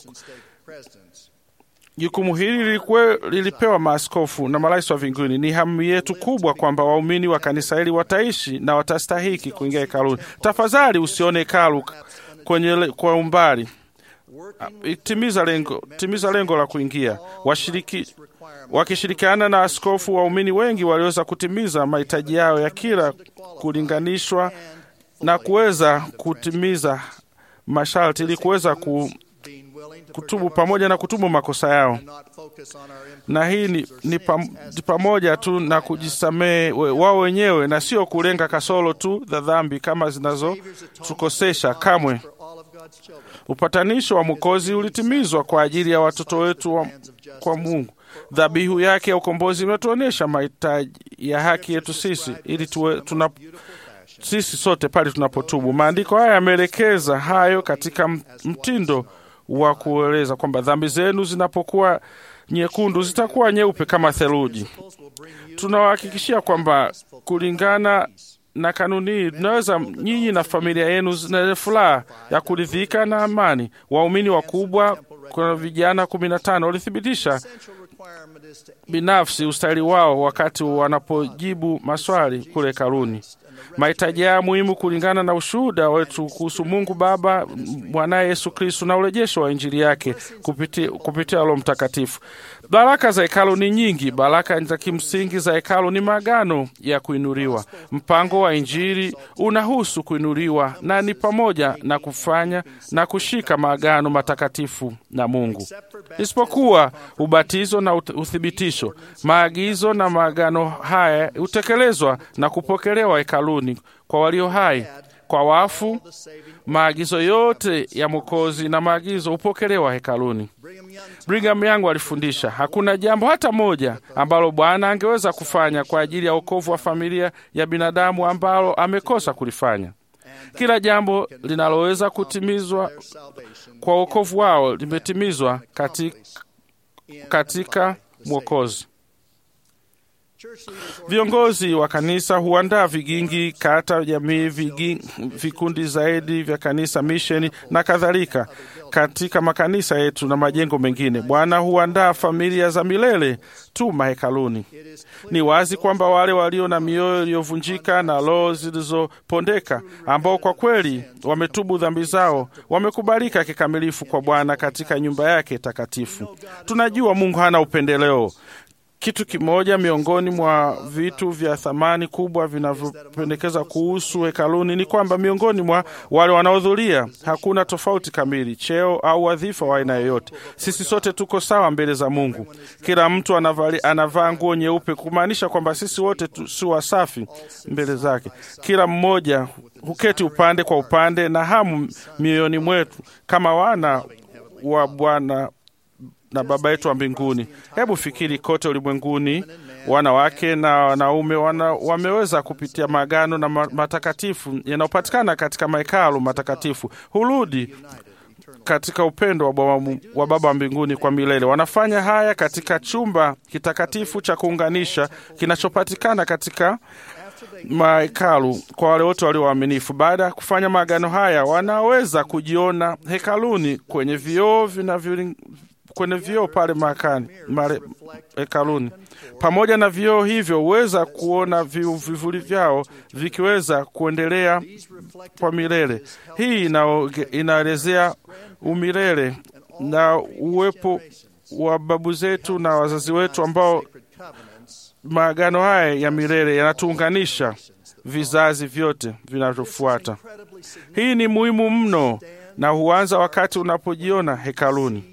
jukumu hili lilikuwe, lilipewa maaskofu na marais wa mbinguni. Ni hamu yetu kubwa kwamba waumini wa kanisa hili wataishi na watastahiki kuingia hekaluni. Tafadhali usione hekalu kwenye le- kwa umbali. Timiza lengo, timiza lengo la kuingia. Washiriki wakishirikiana na askofu, waumini wengi waliweza kutimiza mahitaji yao ya kila kulinganishwa na kuweza kutimiza masharti ili kuweza ku, kutubu pamoja na kutubu makosa yao, na hii ni, ni, pam, ni pamoja tu na kujisamehe we- wao wenyewe na sio kulenga kasoro tu za dhambi kama zinazotukosesha kamwe. Upatanisho wa Mwokozi ulitimizwa kwa ajili ya watoto wetu wa, kwa Mungu. Dhabihu yake ya ukombozi imetuonyesha mahitaji ya haki yetu sisi ili tuwe, tuna, sisi sote pale tunapotubu. Maandiko haya yameelekeza hayo katika m- mtindo wa kueleza kwamba dhambi zenu zinapokuwa nyekundu zitakuwa nyeupe kama theluji. Tunawahakikishia kwamba kulingana na kanuni hii tunaweza nyinyi na familia yenu zina furaha ya kuridhika na amani. Waumini wakubwa, kuna vijana kumi na tano walithibitisha binafsi ustahili wao wakati wanapojibu maswali kule hekaluni. Mahitaji haya muhimu kulingana na ushuhuda wetu kuhusu Mungu Baba, mwanaye Yesu Kristu na urejesho wa Injili yake kupitia, kupitia Roho Mtakatifu. Baraka za hekalu ni nyingi. Baraka za kimsingi za hekalu ni maagano ya kuinuliwa. Mpango wa Injili unahusu kuinuliwa na ni pamoja na kufanya na kushika maagano matakatifu na Mungu, isipokuwa ubatizo na ut- uthibitisho. Maagizo na maagano haya hutekelezwa na kupokelewa hekaluni kwa walio hai, kwa wafu. Maagizo yote ya Mwokozi na maagizo hupokelewa hekaluni. Brigham Young alifundisha hakuna jambo hata moja ambalo Bwana angeweza kufanya kwa ajili ya wokovu wa familia ya binadamu ambalo amekosa kulifanya. Kila jambo linaloweza kutimizwa kwa wokovu wao limetimizwa katika, katika Mwokozi. Viongozi wa kanisa huandaa vigingi, kata, jamii, vigi, vikundi zaidi vya kanisa, misheni na kadhalika katika makanisa yetu na majengo mengine. Bwana huandaa familia za milele tu mahekaluni. Ni wazi kwamba wale walio na mioyo iliyovunjika na roho zilizopondeka, ambao kwa kweli wametubu dhambi zao, wamekubalika kikamilifu kwa Bwana katika nyumba yake takatifu. Tunajua Mungu hana upendeleo. Kitu kimoja miongoni mwa vitu vya thamani kubwa vinavyopendekeza kuhusu hekaluni ni kwamba miongoni mwa wale wanaohudhuria hakuna tofauti kamili, cheo au wadhifa wa aina yoyote. Sisi sote tuko sawa mbele za Mungu. Kila mtu anavali, anavaa nguo nyeupe, kumaanisha kwamba sisi wote tu, si wasafi mbele zake. Kila mmoja huketi upande kwa upande na hamu mioyoni mwetu kama wana wa Bwana na Baba yetu wa mbinguni. Hebu fikiri, kote ulimwenguni wanawake na wanaume wana, wameweza kupitia maagano na ma- matakatifu yanayopatikana katika mahekalu matakatifu hurudi katika upendo wa Baba, wa Baba wa mbinguni kwa milele. Wanafanya haya katika chumba kitakatifu cha kuunganisha kinachopatikana katika mahekalu kwa wale wote walio waaminifu. Baada ya kufanya maagano haya, wanaweza kujiona hekaluni kwenye vioo vinavyo kwenye vioo pale makani male hekaluni. Pamoja na vioo hivyo, huweza kuona vi- vivuli vyao vikiweza kuendelea kwa milele. Hii inaoge- inaelezea umilele na uwepo wa babu zetu na wazazi wetu ambao maagano haya ya milele yanatuunganisha vizazi vyote vinavyofuata. Hii ni muhimu mno na huanza wakati unapojiona hekaluni.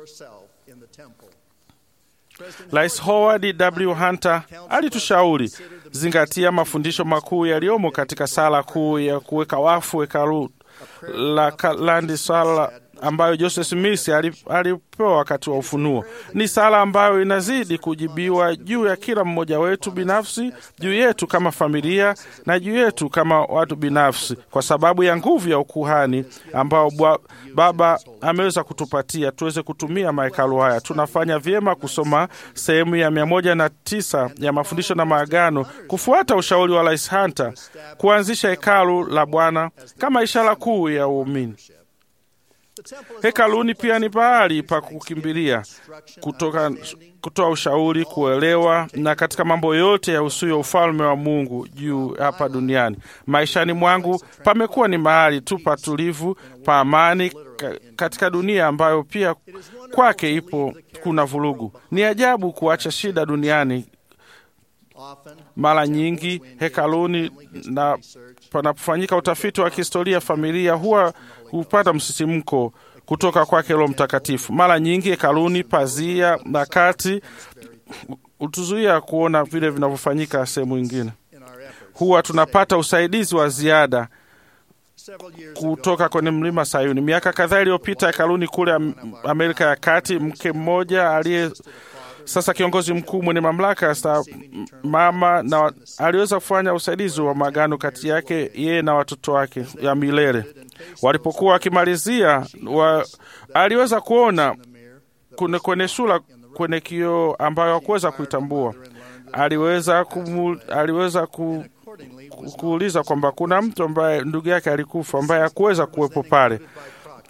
Rais Howard W. Hunter alitushauri zingatia mafundisho makuu yaliyomo katika sala kuu ya kuweka wafu hekalu la Kalandi, sala ambayo Joseph Smith ali- alipewa wakati wa ufunuo. Ni sala ambayo inazidi kujibiwa juu ya kila mmoja wetu binafsi, juu yetu kama familia na juu yetu kama watu binafsi, kwa sababu ya nguvu ya ukuhani ambao bwa, Baba ameweza kutupatia tuweze kutumia mahekalu haya. Tunafanya vyema kusoma sehemu ya mia moja na tisa ya mafundisho na maagano, kufuata ushauri wa Rais Hunter kuanzisha hekalu la Bwana kama ishara kuu ya uumini. Hekaluni pia ni pahali pa kukimbilia kutoka kutoa ushauri, kuelewa na katika mambo yote yahusuyo ufalme wa Mungu juu hapa duniani. Maishani mwangu pamekuwa ni mahali tu patulivu pa amani ka, katika dunia ambayo pia kwake ipo kuna vurugu. Ni ajabu kuacha shida duniani mara nyingi hekaluni na panapofanyika utafiti wa kihistoria, familia huwa hupata msisimko kutoka kwake Roho Mtakatifu. Mara nyingi hekaluni, pazia na kati hutuzuia kuona vile vinavyofanyika sehemu nyingine. Huwa tunapata usaidizi wa ziada kutoka kwenye mlima Sayuni. Miaka kadhaa iliyopita, hekaluni kule Am- Amerika ya Kati, mke mmoja aliye sasa kiongozi mkuu mwenye mamlaka sta mama na aliweza kufanya usaidizi wa maagano kati yake yeye na watoto wake ya milele. Walipokuwa wakimalizia wa, aliweza kuona kwenye, kwenye sura kwenye kioo ambayo hakuweza kuitambua. Aliweza kumu, aliweza ku, ku, kuuliza kwamba kuna mtu ambaye ndugu yake alikufa ambaye hakuweza kuwepo pale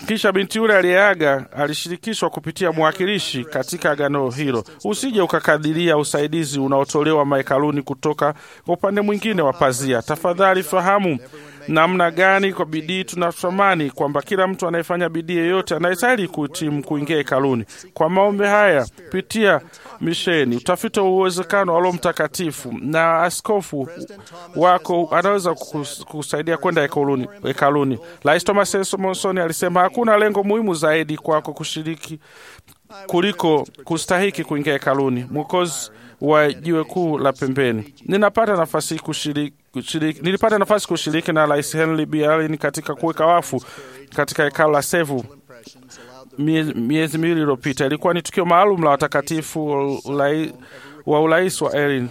Kisha binti yule aliyeaga alishirikishwa kupitia mwakilishi katika agano hilo. Usije ukakadiria usaidizi unaotolewa mahekaluni kutoka kwa upande mwingine wa pazia. Tafadhali fahamu namna gani kwa bidii tunatamani kwamba kila mtu anayefanya bidii yeyote anayestahili kuhitimu kuingia hekaluni. Kwa maombi haya, pitia misheni, utafiti wa uwezekano wa Roho Mtakatifu na askofu wako anaweza kus- kusaidia kwenda hekaluni. hekaluni. Rais Thomas S. Monson alisema hakuna lengo muhimu zaidi kwako kushiriki kuliko kustahiki kuingia hekaluni. Mwokozi wa jiwe kuu la pembeni. Ninapata nafasi kushiriki, kushiriki, nilipata nafasi kushiriki na Rais Henry B. Allen katika kuweka wafu katika hekalu la Sevu mie- miezi miwili iliyopita. Ilikuwa ni tukio maalum la watakatifu wa ulai- wa urais wa Erin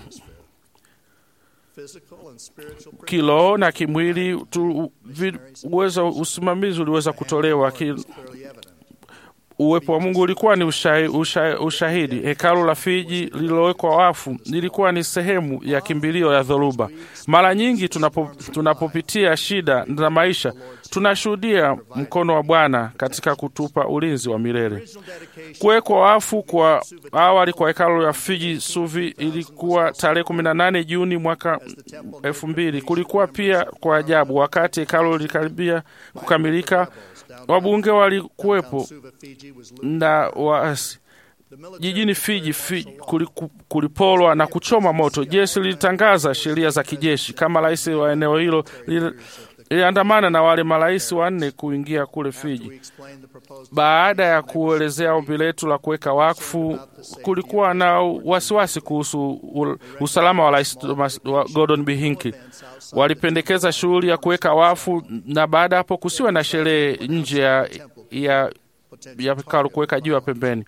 kiroho na kimwili tu, vi, uwezo usimamizi uliweza kutolewa ki, uwepo wa Mungu ulikuwa ni ushahi, ushahi, ushahidi. Hekalu la Fiji lililowekwa wafu lilikuwa ni sehemu ya kimbilio ya dhoruba. Mara nyingi tunapo, tunapopitia shida za maisha tunashuhudia mkono wa Bwana katika kutupa ulinzi wa milele. Kuwekwa wafu kwa awali kwa hekalu la Fiji Suvi ilikuwa tarehe 18 Juni mwaka elfu mbili. Kulikuwa pia kwa ajabu, wakati hekalu lilikaribia kukamilika, wabunge walikuwepo na waasi jijini Fiji, Fiji kuliku- kulipolwa na kuchoma moto. Jeshi lilitangaza sheria za kijeshi. Kama rais wa eneo hilo lili- liliandamana na wale marais wanne kuingia kule Fiji. Baada ya kuelezea ombi letu la kuweka wakfu, kulikuwa na wasiwasi kuhusu ul- usalama wa rais Thomas- wa Gordon B. Hinckley. Walipendekeza shughuli ya kuweka wafu, na baada ya hapo kusiwe na sherehe nje ya, ya, ya hekalu kuweka jiwe pembeni.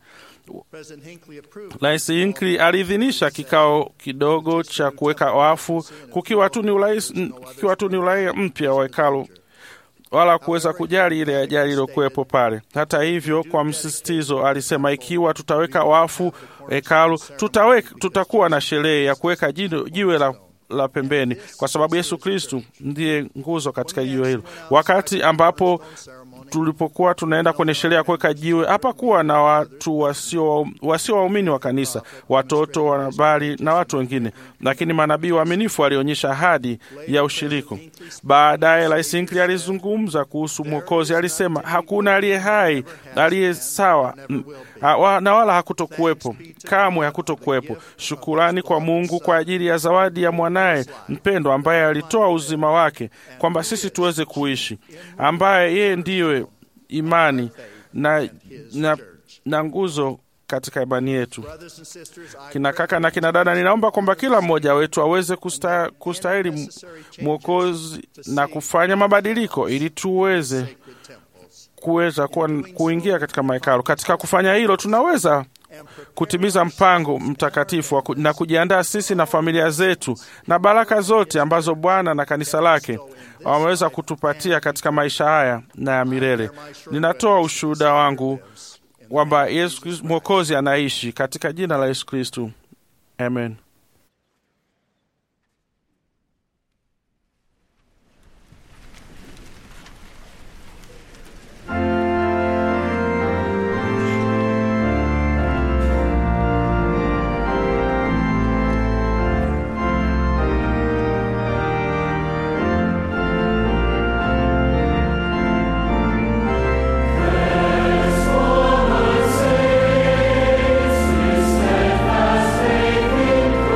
Rais Hinckley aliidhinisha kikao kidogo cha kuweka wafu kukiwa tu ni urais, kukiwa tu ni uraia mpya wa hekalu wala kuweza kujali ile ajali iliyokuwepo pale. Hata hivyo, kwa msisitizo alisema, ikiwa tutaweka wafu hekalu, tutaweka, tutakuwa na sherehe ya kuweka jino- jiwe la la pembeni, kwa sababu Yesu Kristu ndiye nguzo katika jiwe hilo. Wakati ambapo tulipokuwa tunaenda kwenye sherehe ya kuweka jiwe, hapakuwa na watu wasio wasio waumini wa kanisa, watoto, wanahabari na watu wengine, lakini manabii waaminifu walionyesha ahadi ya ushiriko. Baadaye Rais Hinckley alizungumza kuhusu Mwokozi. Alisema hakuna aliye hai aliye sawa mm, ha- wa- na wala hakutokuwepo kamwe, hakutokuwepo. Shukurani kwa Mungu kwa ajili ya zawadi ya mwanaye mpendwa ambaye alitoa uzima wake kwamba sisi tuweze kuishi, ambaye yeye ndiwe imani na, na, na nguzo katika imani yetu. Kina kaka na kina dada, ninaomba kwamba kila mmoja wetu aweze kusta, kustahili m- Mwokozi na kufanya mabadiliko ili tuweze kuweza kuwa, kuingia katika mahekalu. Katika kufanya hilo, tunaweza kutimiza mpango mtakatifu wa ku- na kujiandaa sisi na familia zetu na baraka zote ambazo Bwana na kanisa lake wameweza kutupatia katika maisha haya na ya milele. Ninatoa ushuhuda wangu kwamba Yesu Kristo- Mwokozi anaishi katika jina la Yesu Kristu, amen. Steadfast faith in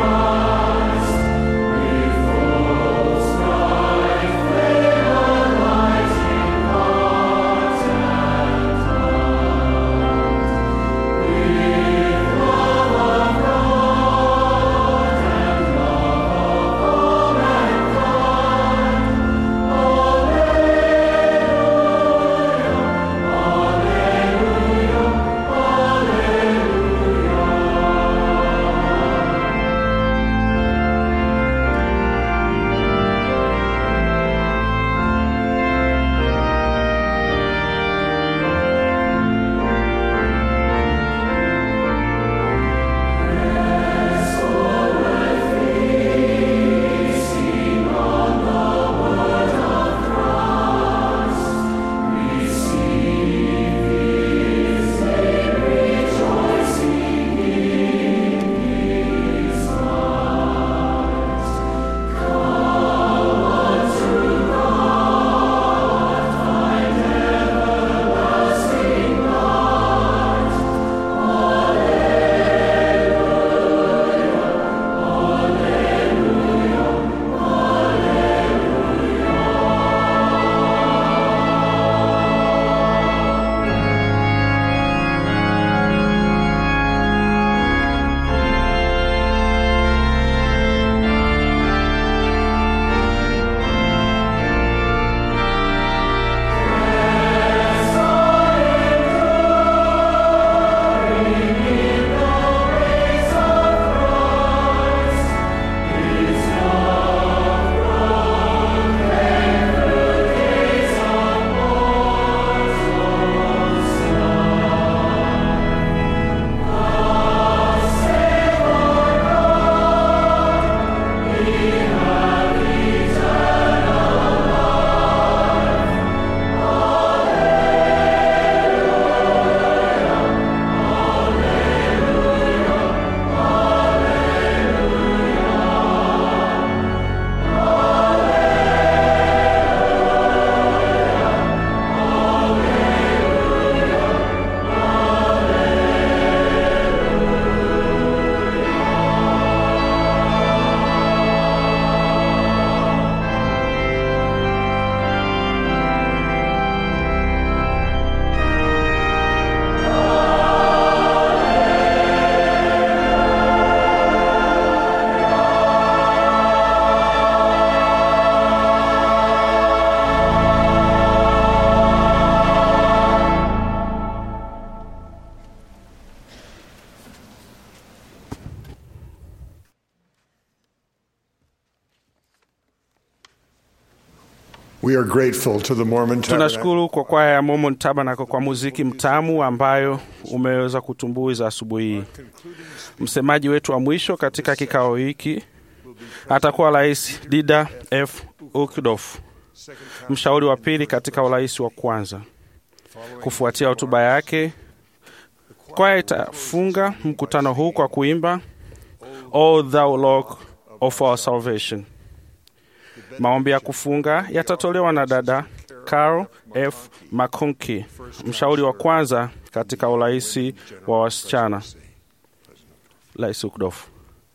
We are grateful to the Mormon Tabernacle Tunashukuru kwa kwaya ya Mormon Tabernacle kwa muziki mtamu ambayo umeweza kutumbuiza asubuhi hii. Msemaji wetu wa mwisho katika kikao hiki atakuwa Rais Dida F. Uckdorf, mshauri wa pili katika urais wa kwanza. Kufuatia hotuba yake, kwaya itafunga mkutano huu kwa kuimba O thou rock of our salvation. Maombi ya kufunga yatatolewa na dada Carol F. McConkie, mshauri wa kwanza katika urais wa wasichana. Rais Uckdorf.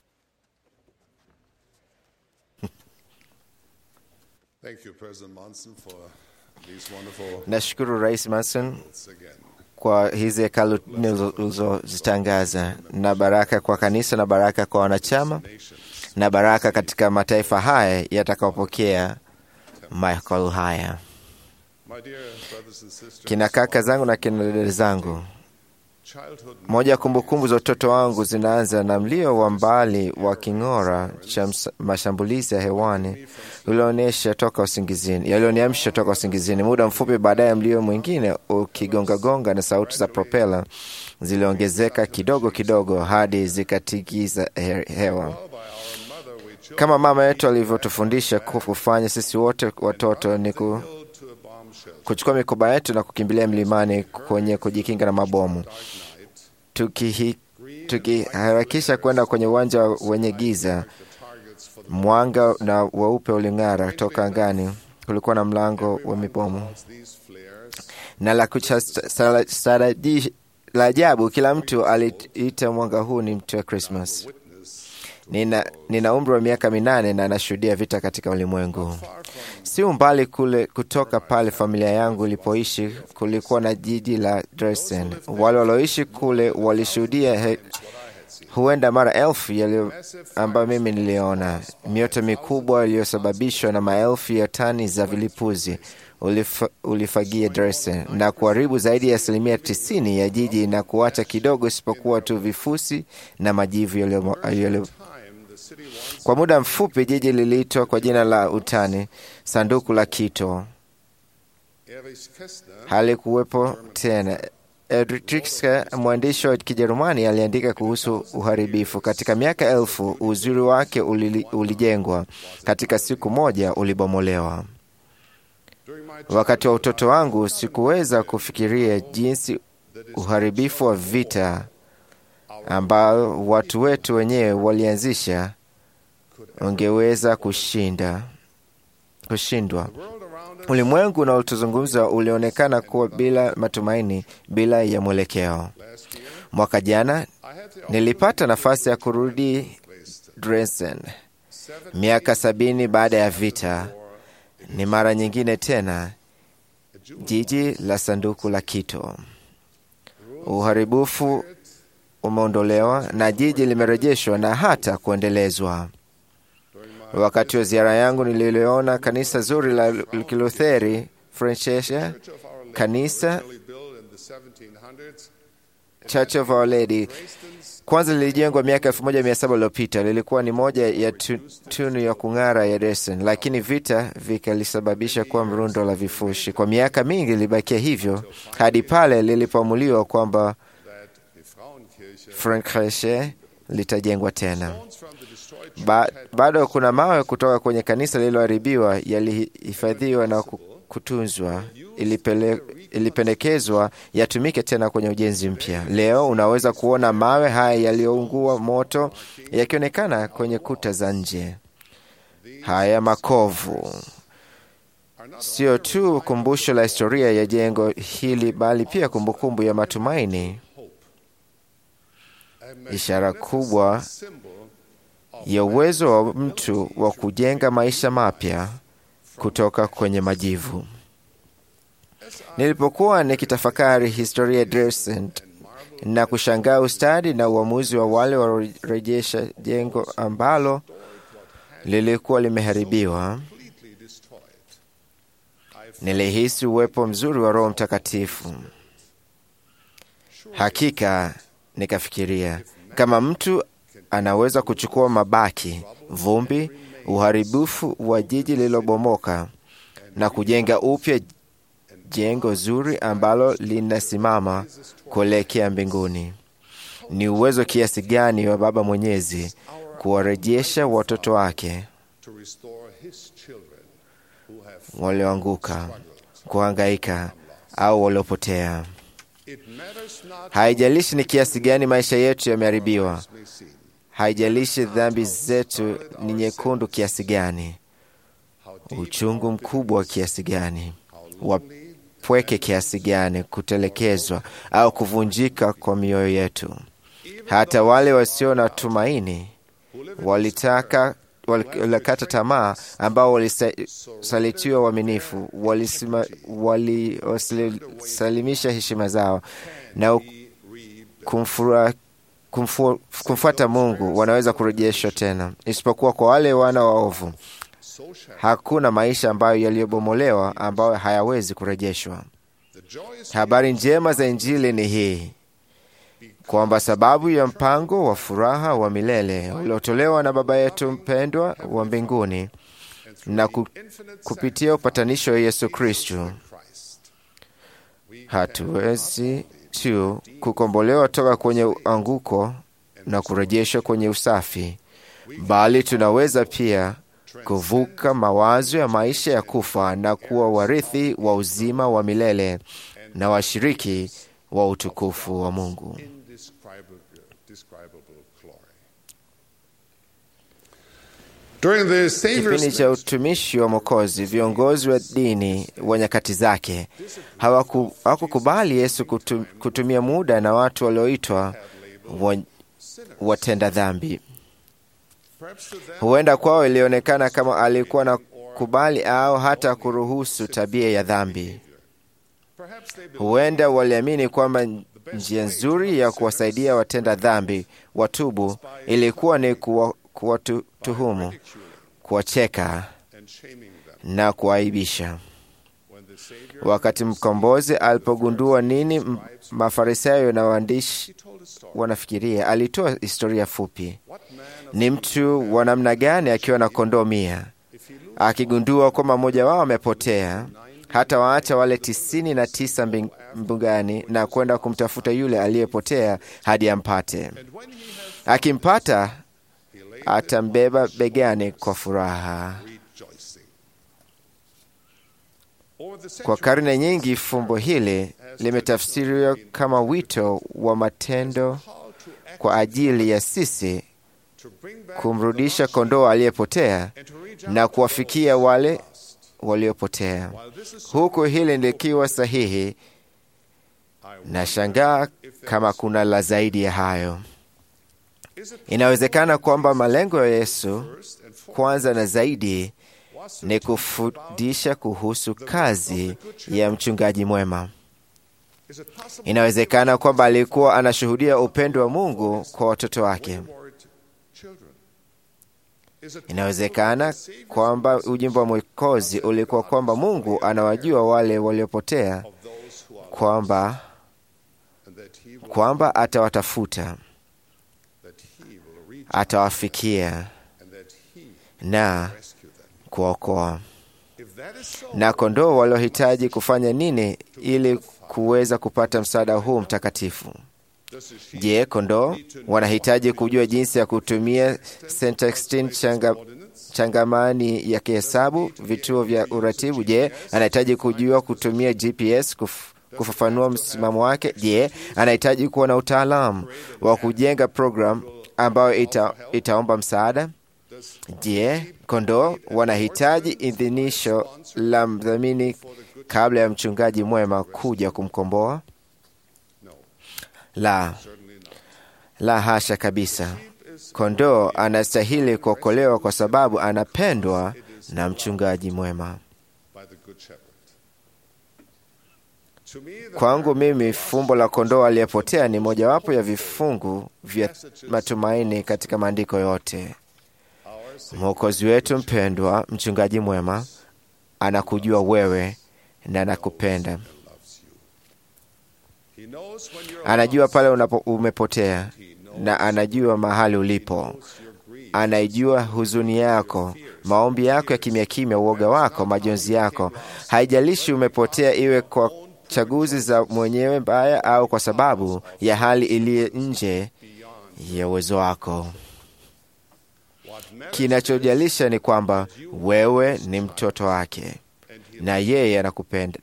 Thank you, President Monson, for these wonderful Nashukuru Rais Manson words again. kwa hizi hekalu nne ulizozitangaza, na baraka kwa kanisa na baraka kwa wanachama na baraka katika mataifa haya yatakayopokea mahekalu haya. My dear brothers and sisters, Kina kaka zangu na kina dada zangu, childhood moja ya kumbukumbu za utoto wangu zinaanza na mlio wa mbali wa king'ora cha ms- mashambulizi ya hewani ulioonyesha toka usingizini, yalioniamsha toka usingizini. Muda mfupi baadaye, mlio mwingine ukigongagonga na sauti za propela ziliongezeka kidogo kidogo hadi zikatikiza he- hewa. Kama mama yetu alivyotufundisha kufanya sisi wote watoto ni ku, kuchukua mikoba yetu na kukimbilia mlimani kwenye kujikinga na mabomu tukihi- tukiharakisha kwenda kwenye uwanja wenye giza. Mwanga na weupe uling'ara toka angani. Kulikuwa na mlango wa mibomu na la kuchastaraji la ajabu, kila mtu aliita mwanga huu ni mti wa Krismas. Nina, nina umri wa miaka minane na nashuhudia vita katika ulimwengu. Si umbali kule kutoka pale familia yangu ilipoishi, kulikuwa na jiji la Dresden. Wale walioishi kule walishuhudia he, huenda mara elfu yaliyo ambayo mimi niliona, mioto mikubwa iliyosababishwa na maelfu ya tani za vilipuzi ulif, ulifagia Dresden na kuharibu zaidi ya asilimia tisini ya jiji na kuacha kidogo isipokuwa tu vifusi na majivu yaliyo yaliyo- kwa muda mfupi jiji liliitwa kwa jina la utani sanduku la kito. Erich Kästner Halikuwepo tena. Erich mwandishi wa Kijerumani, aliandika kuhusu uharibifu. Katika miaka elfu uzuri wake ulili, ulijengwa, katika siku moja ulibomolewa. Wakati wa utoto wangu sikuweza kufikiria jinsi uharibifu wa vita ambao watu wetu wenyewe walianzisha ungeweza kushinda kushindwa. Ulimwengu unaotuzungumza ulionekana kuwa bila matumaini, bila ya mwelekeo. Mwaka jana nilipata nafasi ya kurudi Dresden, miaka sabini baada ya vita. Ni mara nyingine tena jiji la sanduku la kito. Uharibifu umeondolewa na jiji limerejeshwa na hata kuendelezwa. Wakati wa ziara yangu nililiona kanisa zuri la Kilutheri Francesca, kanisa Church of Our Lady kwanza lilijengwa miaka elfu moja mia saba iliyopita. Lilikuwa ni moja ya tu, tunu ya kung'ara ya Dresden, lakini vita vikalisababisha kuwa mrundo la vifushi. Kwa miaka mingi lilibakia hivyo hadi pale lilipoamuliwa kwamba Frankreche litajengwa tena. Ba, bado kuna mawe kutoka kwenye kanisa lililoharibiwa yalihifadhiwa na ku- kutunzwa. Ilipele, ilipendekezwa yatumike tena kwenye ujenzi mpya. Leo unaweza kuona mawe haya yaliyoungua moto yakionekana kwenye kuta za nje. Haya makovu sio tu kumbusho la historia ya jengo hili, bali pia kumbukumbu ya matumaini, ishara kubwa ya uwezo wa mtu wa kujenga maisha mapya kutoka kwenye majivu. Nilipokuwa nikitafakari historia ya Dresden na kushangaa ustadi na uamuzi wa wale waliorejesha jengo ambalo lilikuwa limeharibiwa, nilihisi uwepo mzuri wa Roho Mtakatifu. Hakika nikafikiria kama mtu anaweza kuchukua mabaki, vumbi, uharibifu wa jiji lililobomoka na kujenga upya jengo zuri ambalo linasimama kuelekea mbinguni. Ni uwezo kiasi gani wa Baba Mwenyezi kuwarejesha watoto wake to restore his children who have walioanguka, kuhangaika au waliopotea. It matters not Haijalishi ni kiasi gani maisha yetu yameharibiwa, haijalishi dhambi zetu ni nyekundu kiasi gani, uchungu mkubwa kiasi gani, wapweke kiasi gani, kutelekezwa au kuvunjika kwa mioyo yetu. Hata wale wasio na tumaini walitaka walikata tamaa, ambao walisalitiwa uaminifu, walisima- walisalimisha heshima zao na kumfura kumfu- kumfuata Mungu wanaweza kurejeshwa tena, isipokuwa kwa wale wana waovu. Hakuna maisha ambayo yaliyobomolewa ambayo hayawezi kurejeshwa. Habari njema za Injili ni hii kwamba sababu ya mpango wa furaha wa milele uliotolewa na Baba yetu mpendwa wa mbinguni na ku, kupitia upatanisho wa Yesu Kristu hatuwezi tu kukombolewa toka kwenye anguko na kurejeshwa kwenye usafi, bali tunaweza pia kuvuka mawazo ya maisha ya kufa na kuwa warithi wa uzima wa milele na washiriki wa utukufu wa Mungu. indescribable, describable glory. During the Savior's Kipindi cha utumishi wa Mwokozi, viongozi wa dini wa nyakati zake hawaku- hawakukubali Yesu kutu, kutumia muda na watu walioitwa wa- watenda dhambi. Huenda kwao ilionekana kama alikuwa na kubali au hata kuruhusu tabia ya dhambi. Huenda waliamini kwamba njia nzuri ya kuwasaidia watenda dhambi watubu ilikuwa ni kuwa- kuwatuhumu, kuwacheka na kuwaibisha. Wakati mkombozi alipogundua nini m- Mafarisayo na waandishi wanafikiria, alitoa historia fupi. Ni mtu wa namna gani akiwa na kondoo mia, akigundua kwamba mmoja wao amepotea, hata waacha wale tisini na tisa mbing- mbugani na kwenda kumtafuta yule aliyepotea hadi ampate. Akimpata atambeba begani kwa furaha. Kwa karne nyingi fumbo hili limetafsiriwa kama wito wa matendo kwa ajili ya sisi kumrudisha kondoo aliyepotea na kuwafikia wale waliopotea. Huku hili likiwa sahihi, nashangaa kama kuna la zaidi ya hayo. Inawezekana kwamba malengo ya Yesu kwanza na zaidi ni kufundisha kuhusu kazi ya mchungaji mwema. Inawezekana kwamba alikuwa anashuhudia upendo wa Mungu kwa watoto wake. Inawezekana kwamba ujumbe wa Mwokozi ulikuwa kwamba Mungu anawajua wale waliopotea, kwamba kwamba atawatafuta, atawafikia na kuwaokoa. Na kondoo waliohitaji kufanya nini ili kuweza kupata msaada huu mtakatifu? Je, kondoo wanahitaji kujua jinsi ya kutumia St. Augustine changa, changamani ya kihesabu, vituo vya uratibu? Je, anahitaji kujua kutumia GPS kuf, kufafanua msimamo wake? Je, anahitaji kuwa na utaalamu wa kujenga program ambayo ita, itaomba msaada? Je, kondoo wanahitaji idhinisho la mdhamini kabla ya mchungaji mwema kuja kumkomboa? La, la hasha kabisa. Kondoo anastahili kuokolewa kwa sababu anapendwa na mchungaji mwema. Kwangu mimi, fumbo la kondoo aliyepotea ni mojawapo ya vifungu vya matumaini katika maandiko yote. Mwokozi wetu mpendwa, mchungaji mwema, anakujua wewe na anakupenda. Anajua pale unapo umepotea na anajua mahali ulipo. anaijua huzuni yako, maombi yako ya kimya kimya, uoga wako, majonzi yako. Haijalishi umepotea, iwe kwa chaguzi za mwenyewe mbaya au kwa sababu ya hali iliyo nje ya uwezo wako. Kinachojalisha ni kwamba wewe ni mtoto wake na yeye anakupenda,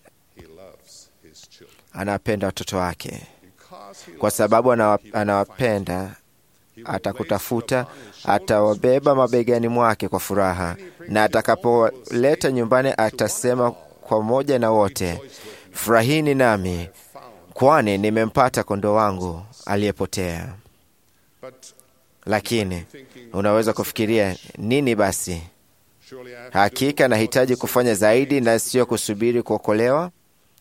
anapenda watoto wake. Kwa sababu anawa- anawapenda, atakutafuta, atawabeba mabegani mwake kwa furaha, na atakapoleta nyumbani atasema pamoja na wote, furahini nami, kwani nimempata kondoo wangu aliyepotea. Lakini unaweza kufikiria nini basi? Hakika nahitaji kufanya zaidi na sio kusubiri kuokolewa.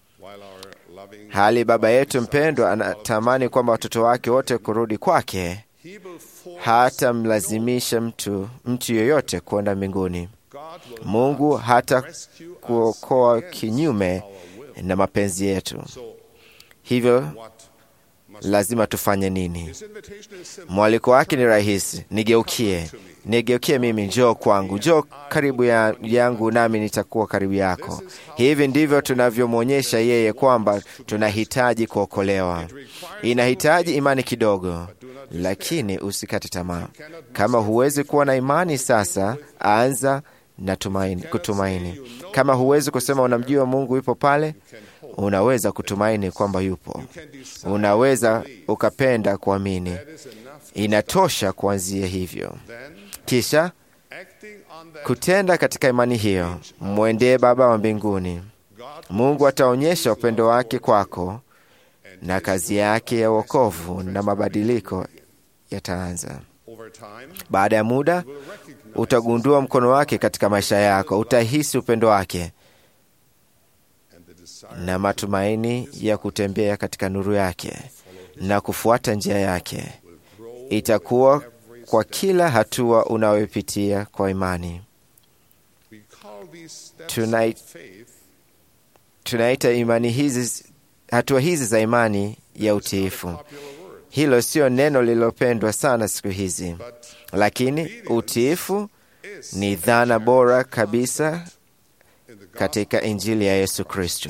Hali baba yetu mpendwa anatamani kwamba watoto wake wote kurudi kwake, hata mlazimisha mtu mtu yoyote kwenda mbinguni. Mungu hata kuokoa kinyume na mapenzi yetu. Hivyo lazima tufanye nini? Mwaliko wake ni rahisi: nigeukie, nigeukie mimi, njoo kwangu, njoo karibu ya, yangu, nami nitakuwa karibu yako. Hivi ndivyo tunavyomwonyesha yeye kwamba tunahitaji kuokolewa. Inahitaji imani kidogo, lakini usikate tamaa. Kama huwezi kuwa na imani sasa, anza na tumaini, kutumaini. Kama huwezi kusema unamjua Mungu yupo pale, unaweza kutumaini kwamba yupo. Unaweza ukapenda kuamini. Inatosha kuanzia hivyo, kisha kutenda katika imani hiyo. Mwendee Baba wa mbinguni. Mungu ataonyesha upendo wake kwako, na kazi yake ya wokovu na mabadiliko yataanza. Baada ya muda, utagundua mkono wake katika maisha yako, utahisi upendo wake na matumaini ya kutembea katika nuru yake na kufuata njia yake. Itakuwa kwa kila hatua unayopitia kwa imani. Tunai, tunaita imani hizi, hatua hizi za imani ya utiifu. Hilo sio neno lililopendwa sana siku hizi, lakini utiifu ni dhana bora kabisa katika Injili ya Yesu Kristo,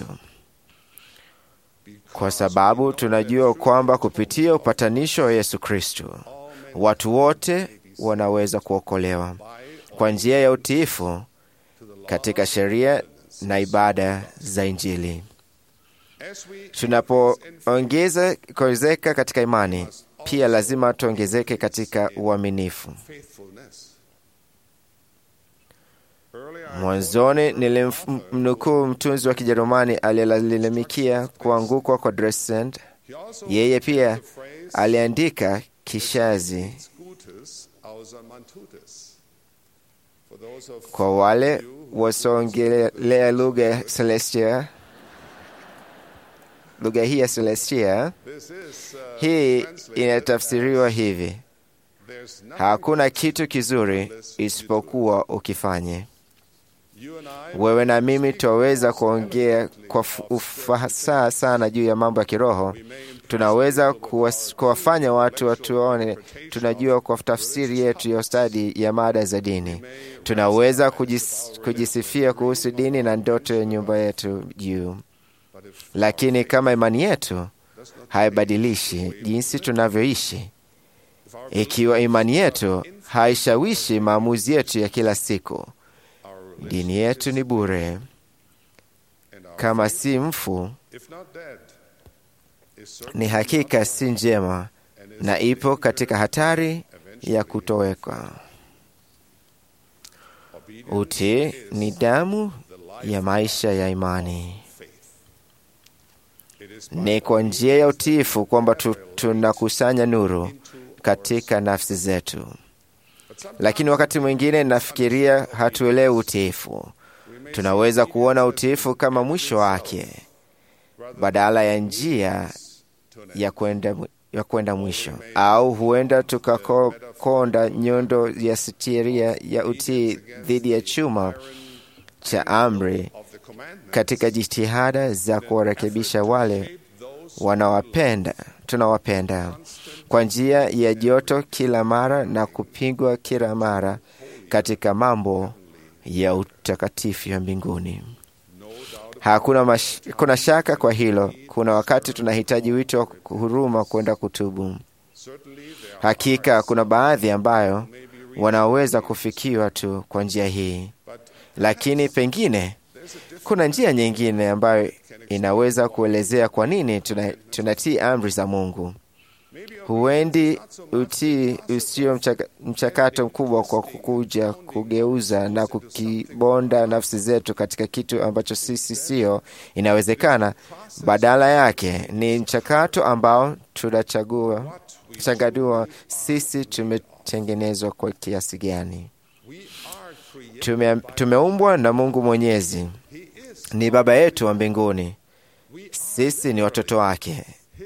kwa sababu tunajua kwamba kupitia upatanisho wa Yesu Kristo watu wote wanaweza kuokolewa kwa njia ya utiifu katika sheria na ibada za Injili. Tunapoongeza kuongezeka katika imani, pia lazima tuongezeke katika uaminifu. Mwanzoni nilimnukuu mtunzi wa Kijerumani aliyelalamikia kuangukwa kwa Dresden. Yeye pia aliandika kishazi kwa wale wasioongelea lugha ya Celestia, lugha hii ya Celestia. Hii inatafsiriwa hivi: hakuna kitu kizuri isipokuwa ukifanye wewe na mimi twaweza kuongea kwa ufasaha sana juu ya mambo ya kiroho. Tunaweza kuwafanya watu watuone tunajua kwa tafsiri yetu ya ustadi ya mada za dini. Tunaweza kujis, kujisifia kuhusu dini na ndoto ya nyumba yetu juu, lakini kama imani yetu haibadilishi jinsi tunavyoishi, ikiwa imani yetu haishawishi maamuzi yetu ya kila siku dini yetu ni bure, kama si mfu, ni hakika si njema na ipo katika hatari ya kutoweka. Utii ni damu ya maisha ya imani. Ni kwa njia ya utiifu kwamba tu, tunakusanya nuru katika nafsi zetu lakini wakati mwingine nafikiria hatuelewi utiifu. Tunaweza kuona utiifu kama mwisho wake badala ya njia ya kwenda ya kwenda mwisho, au huenda tukakonda nyundo ya sitiria ya utii dhidi ya chuma cha amri katika jitihada za kuwarekebisha wale wanawapenda, tunawapenda kwa njia ya joto kila mara na kupigwa kila mara katika mambo ya utakatifu ya mbinguni. Hakuna mash, kuna shaka kwa hilo. Kuna wakati tunahitaji wito wa huruma kwenda kutubu. Hakika kuna baadhi ambayo wanaweza kufikiwa tu kwa njia hii, lakini pengine kuna njia nyingine ambayo inaweza kuelezea kwa nini tuna- tunatii amri za Mungu. Huendi utii usio mchaka- mchakato mkubwa kwa kukuja kugeuza na kukibonda nafsi zetu katika kitu ambacho sisi sio inawezekana. Badala yake ni mchakato ambao tunachagua changadua sisi tumetengenezwa kwa kiasi gani. Tume, tumeumbwa na Mungu Mwenyezi, ni Baba yetu wa mbinguni. Sisi ni watoto wake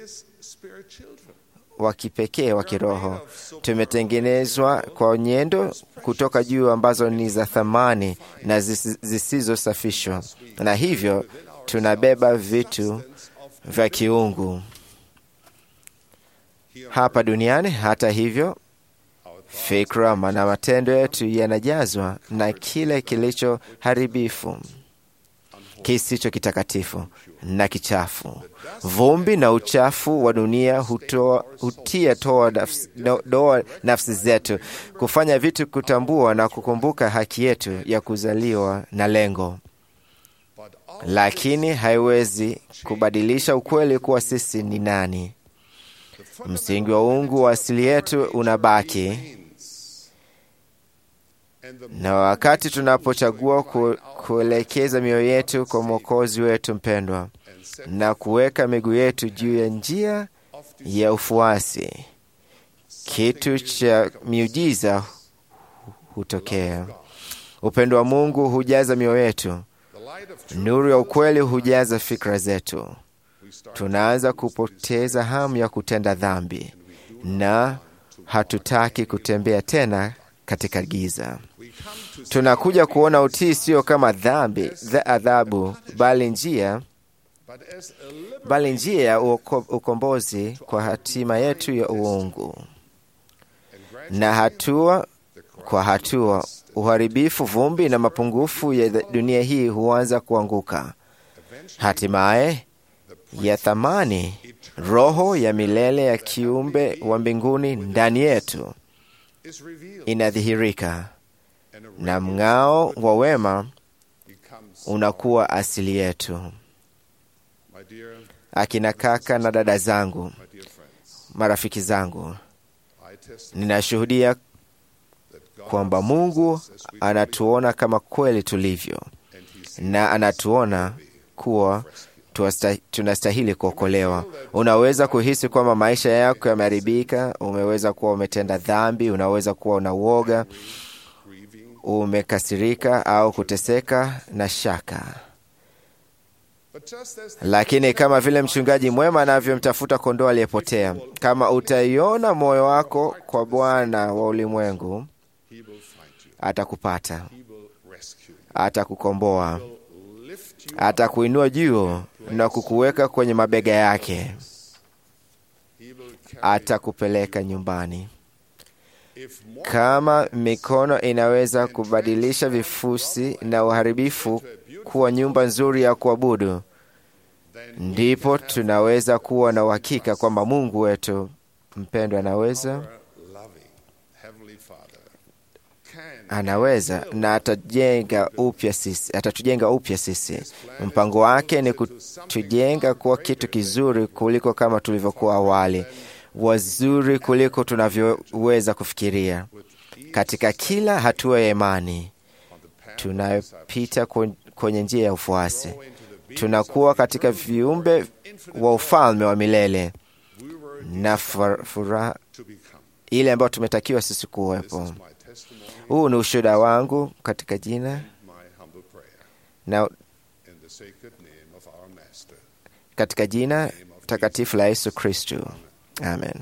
wa kipekee wa kiroho. Tumetengenezwa kwa nyendo kutoka juu ambazo ni za thamani na zisi- zisizosafishwa, na hivyo tunabeba vitu vya kiungu hapa duniani. Hata hivyo, fikra na matendo yetu yanajazwa na kile kilicho haribifu, kisicho kitakatifu na kichafu. Vumbi na uchafu wa dunia hutoa, hutia toa nafsi, no, doa nafsi zetu kufanya vitu, kutambua na kukumbuka haki yetu ya kuzaliwa na lengo, lakini haiwezi kubadilisha ukweli kuwa sisi ni nani. Msingi wa uungu wa asili yetu unabaki, na wakati tunapochagua ku, kuelekeza mioyo yetu kwa Mwokozi wetu mpendwa na kuweka miguu yetu juu ya njia ya ufuasi, kitu cha miujiza hutokea. Upendo wa Mungu hujaza mioyo yetu, nuru ya ukweli hujaza fikra zetu. Tunaanza kupoteza hamu ya kutenda dhambi na hatutaki kutembea tena katika giza. Tunakuja kuona utii sio kama dhambi dha adhabu, bali njia bali njia ya uoko- ukombozi kwa hatima yetu ya uungu. Na hatua kwa hatua, uharibifu, vumbi na mapungufu ya dunia hii huanza kuanguka. Hatimaye ya thamani, roho ya milele ya kiumbe wa mbinguni ndani yetu inadhihirika, na mng'ao wa wema unakuwa asili yetu. Akina kaka na dada zangu, marafiki zangu, ninashuhudia kwamba Mungu anatuona kama kweli tulivyo, na anatuona kuwa tuwasta- tunastahili kuokolewa. Unaweza kuhisi kwamba maisha yako yameharibika, umeweza kuwa umetenda dhambi, unaweza kuwa una uoga, umekasirika au kuteseka na shaka. Lakini kama vile mchungaji mwema anavyomtafuta kondoo aliyepotea, kama utaiona moyo wako kwa Bwana wa ulimwengu, atakupata, atakukomboa, atakuinua juu na kukuweka kwenye mabega yake, atakupeleka nyumbani. Kama mikono inaweza kubadilisha vifusi na uharibifu kuwa nyumba nzuri ya kuabudu, ndipo tunaweza kuwa na uhakika kwamba Mungu wetu mpendwa anaweza anaweza na atajenga upya sisi, atatujenga upya sisi. Mpango wake ni kutujenga kuwa kitu kizuri kuliko kama tulivyokuwa awali, wazuri kuliko tunavyoweza kufikiria. Katika kila hatua ya imani tunayopita kwen- kwenye njia ya ufuasi, tunakuwa katika viumbe wa ufalme wa milele na fur- furaha ile ambayo tumetakiwa sisi kuwepo. Huu ni ushuhuda wangu katika jina na katika jina takatifu la Yesu Kristu, amen.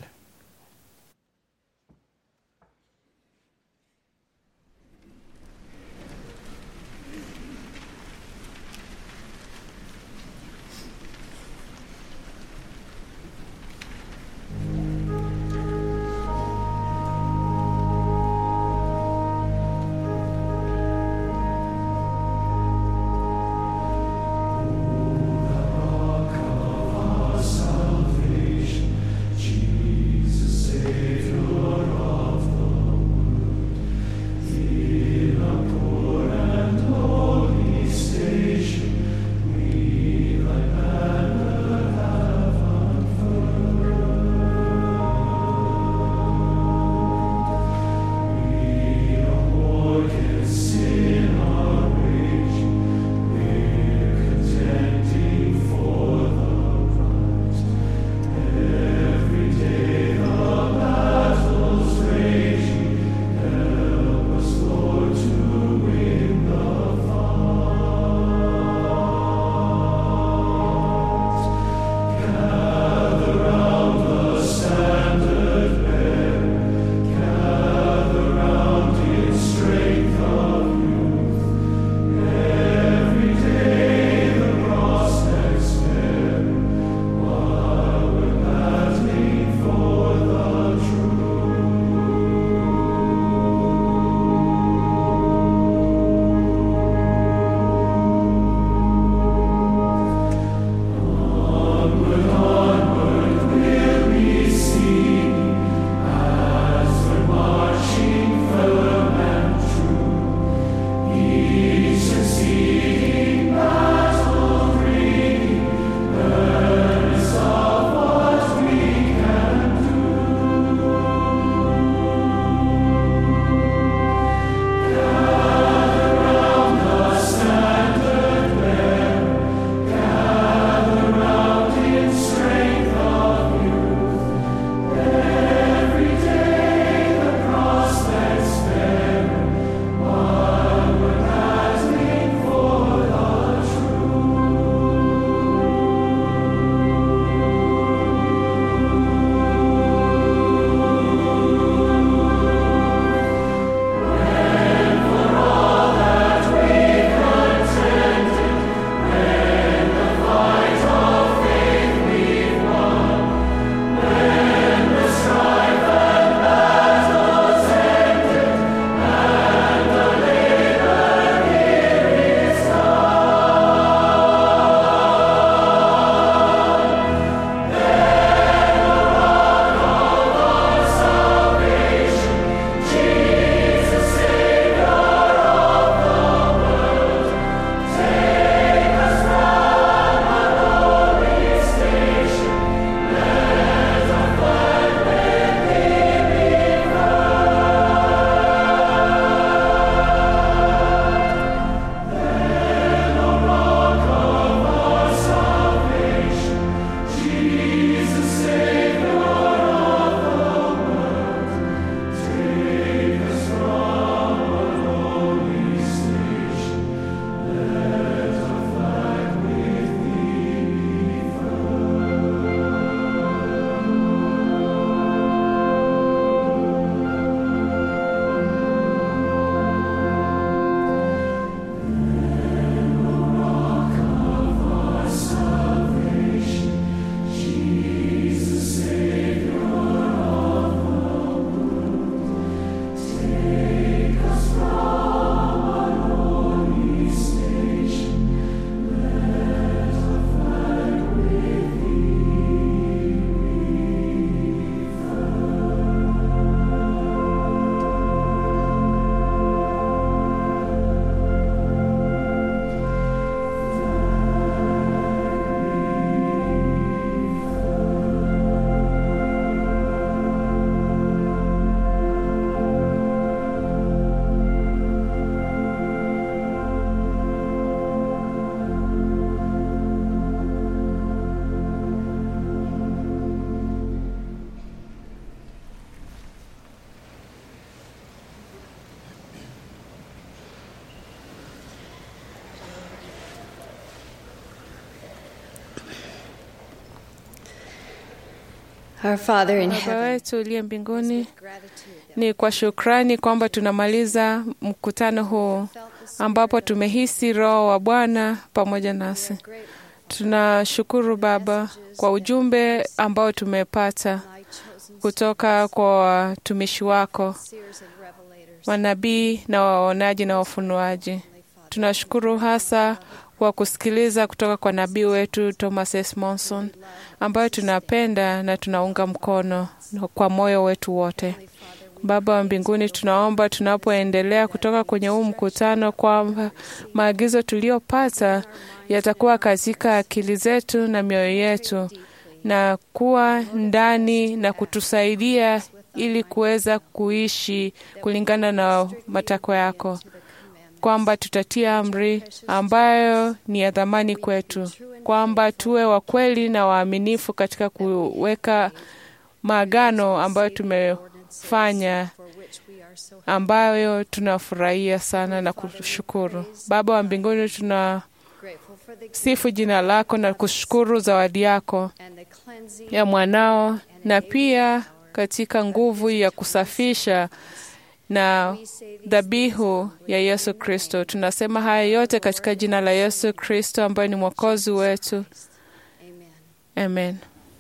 Our Father in Baba heaven, wetu uliye mbinguni, ni kwa shukrani kwamba tunamaliza mkutano huu ambapo tumehisi Roho wa Bwana pamoja nasi. Tunashukuru Baba kwa ujumbe ambao tumepata kutoka kwa watumishi wako manabii na waonaji na wafunuaji. Tunashukuru hasa kwa kusikiliza kutoka kwa nabii wetu Thomas S. Monson ambayo tunapenda na tunaunga mkono kwa moyo wetu wote. Baba wa mbinguni, tunaomba tunapoendelea kutoka kwenye huu mkutano kwamba maagizo tuliyopata yatakuwa katika akili zetu na mioyo yetu na kuwa ndani na kutusaidia ili kuweza kuishi kulingana na matakwa yako, kwamba tutatia amri ambayo ni ya dhamani kwetu, kwamba tuwe wa kweli na waaminifu katika kuweka maagano ambayo tumefanya ambayo tunafurahia sana na kushukuru. Baba wa mbinguni, tuna sifu jina lako na kushukuru zawadi yako ya mwanao na pia katika nguvu ya kusafisha na dhabihu ya Yesu Kristo. Tunasema haya yote katika jina la Yesu Kristo ambaye ni mwokozi wetu. Amen.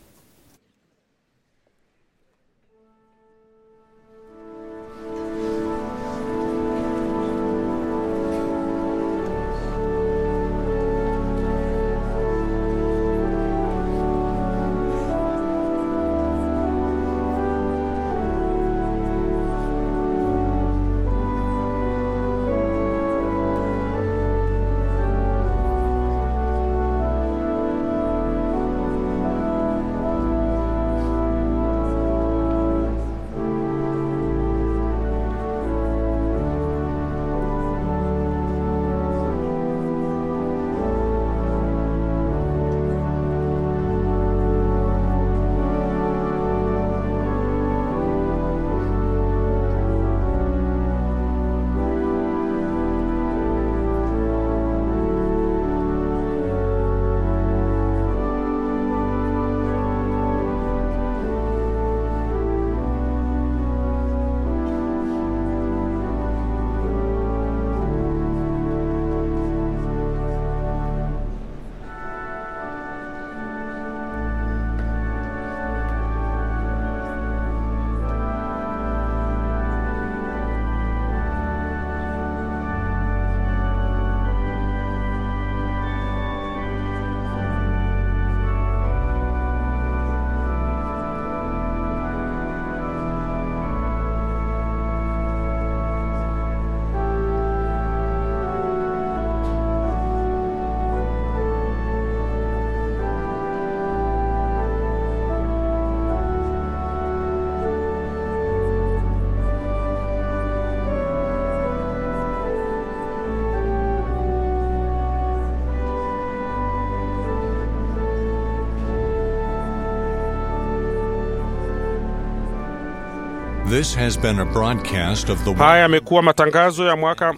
This has been a broadcast of the Haya yamekuwa matangazo ya mwaka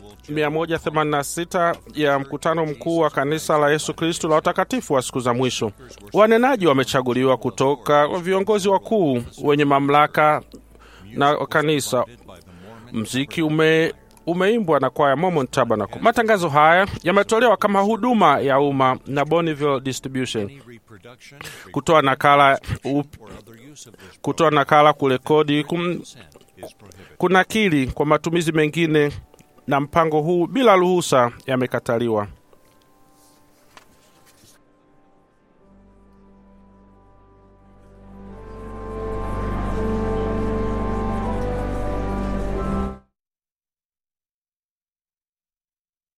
186 ya mkutano mkuu wa kanisa la Yesu Kristu la watakatifu wa siku za mwisho. Wanenaji wamechaguliwa kutoka viongozi wakuu wenye mamlaka na kanisa. Mziki ume umeimbwa na kwaya Mormon Tabernacle. Matangazo haya yametolewa kama huduma ya umma na Bonneville Distribution. Kutoa nakala up, kutoa nakala, kurekodi, kum, kunakili kwa matumizi mengine na mpango huu bila ruhusa yamekataliwa.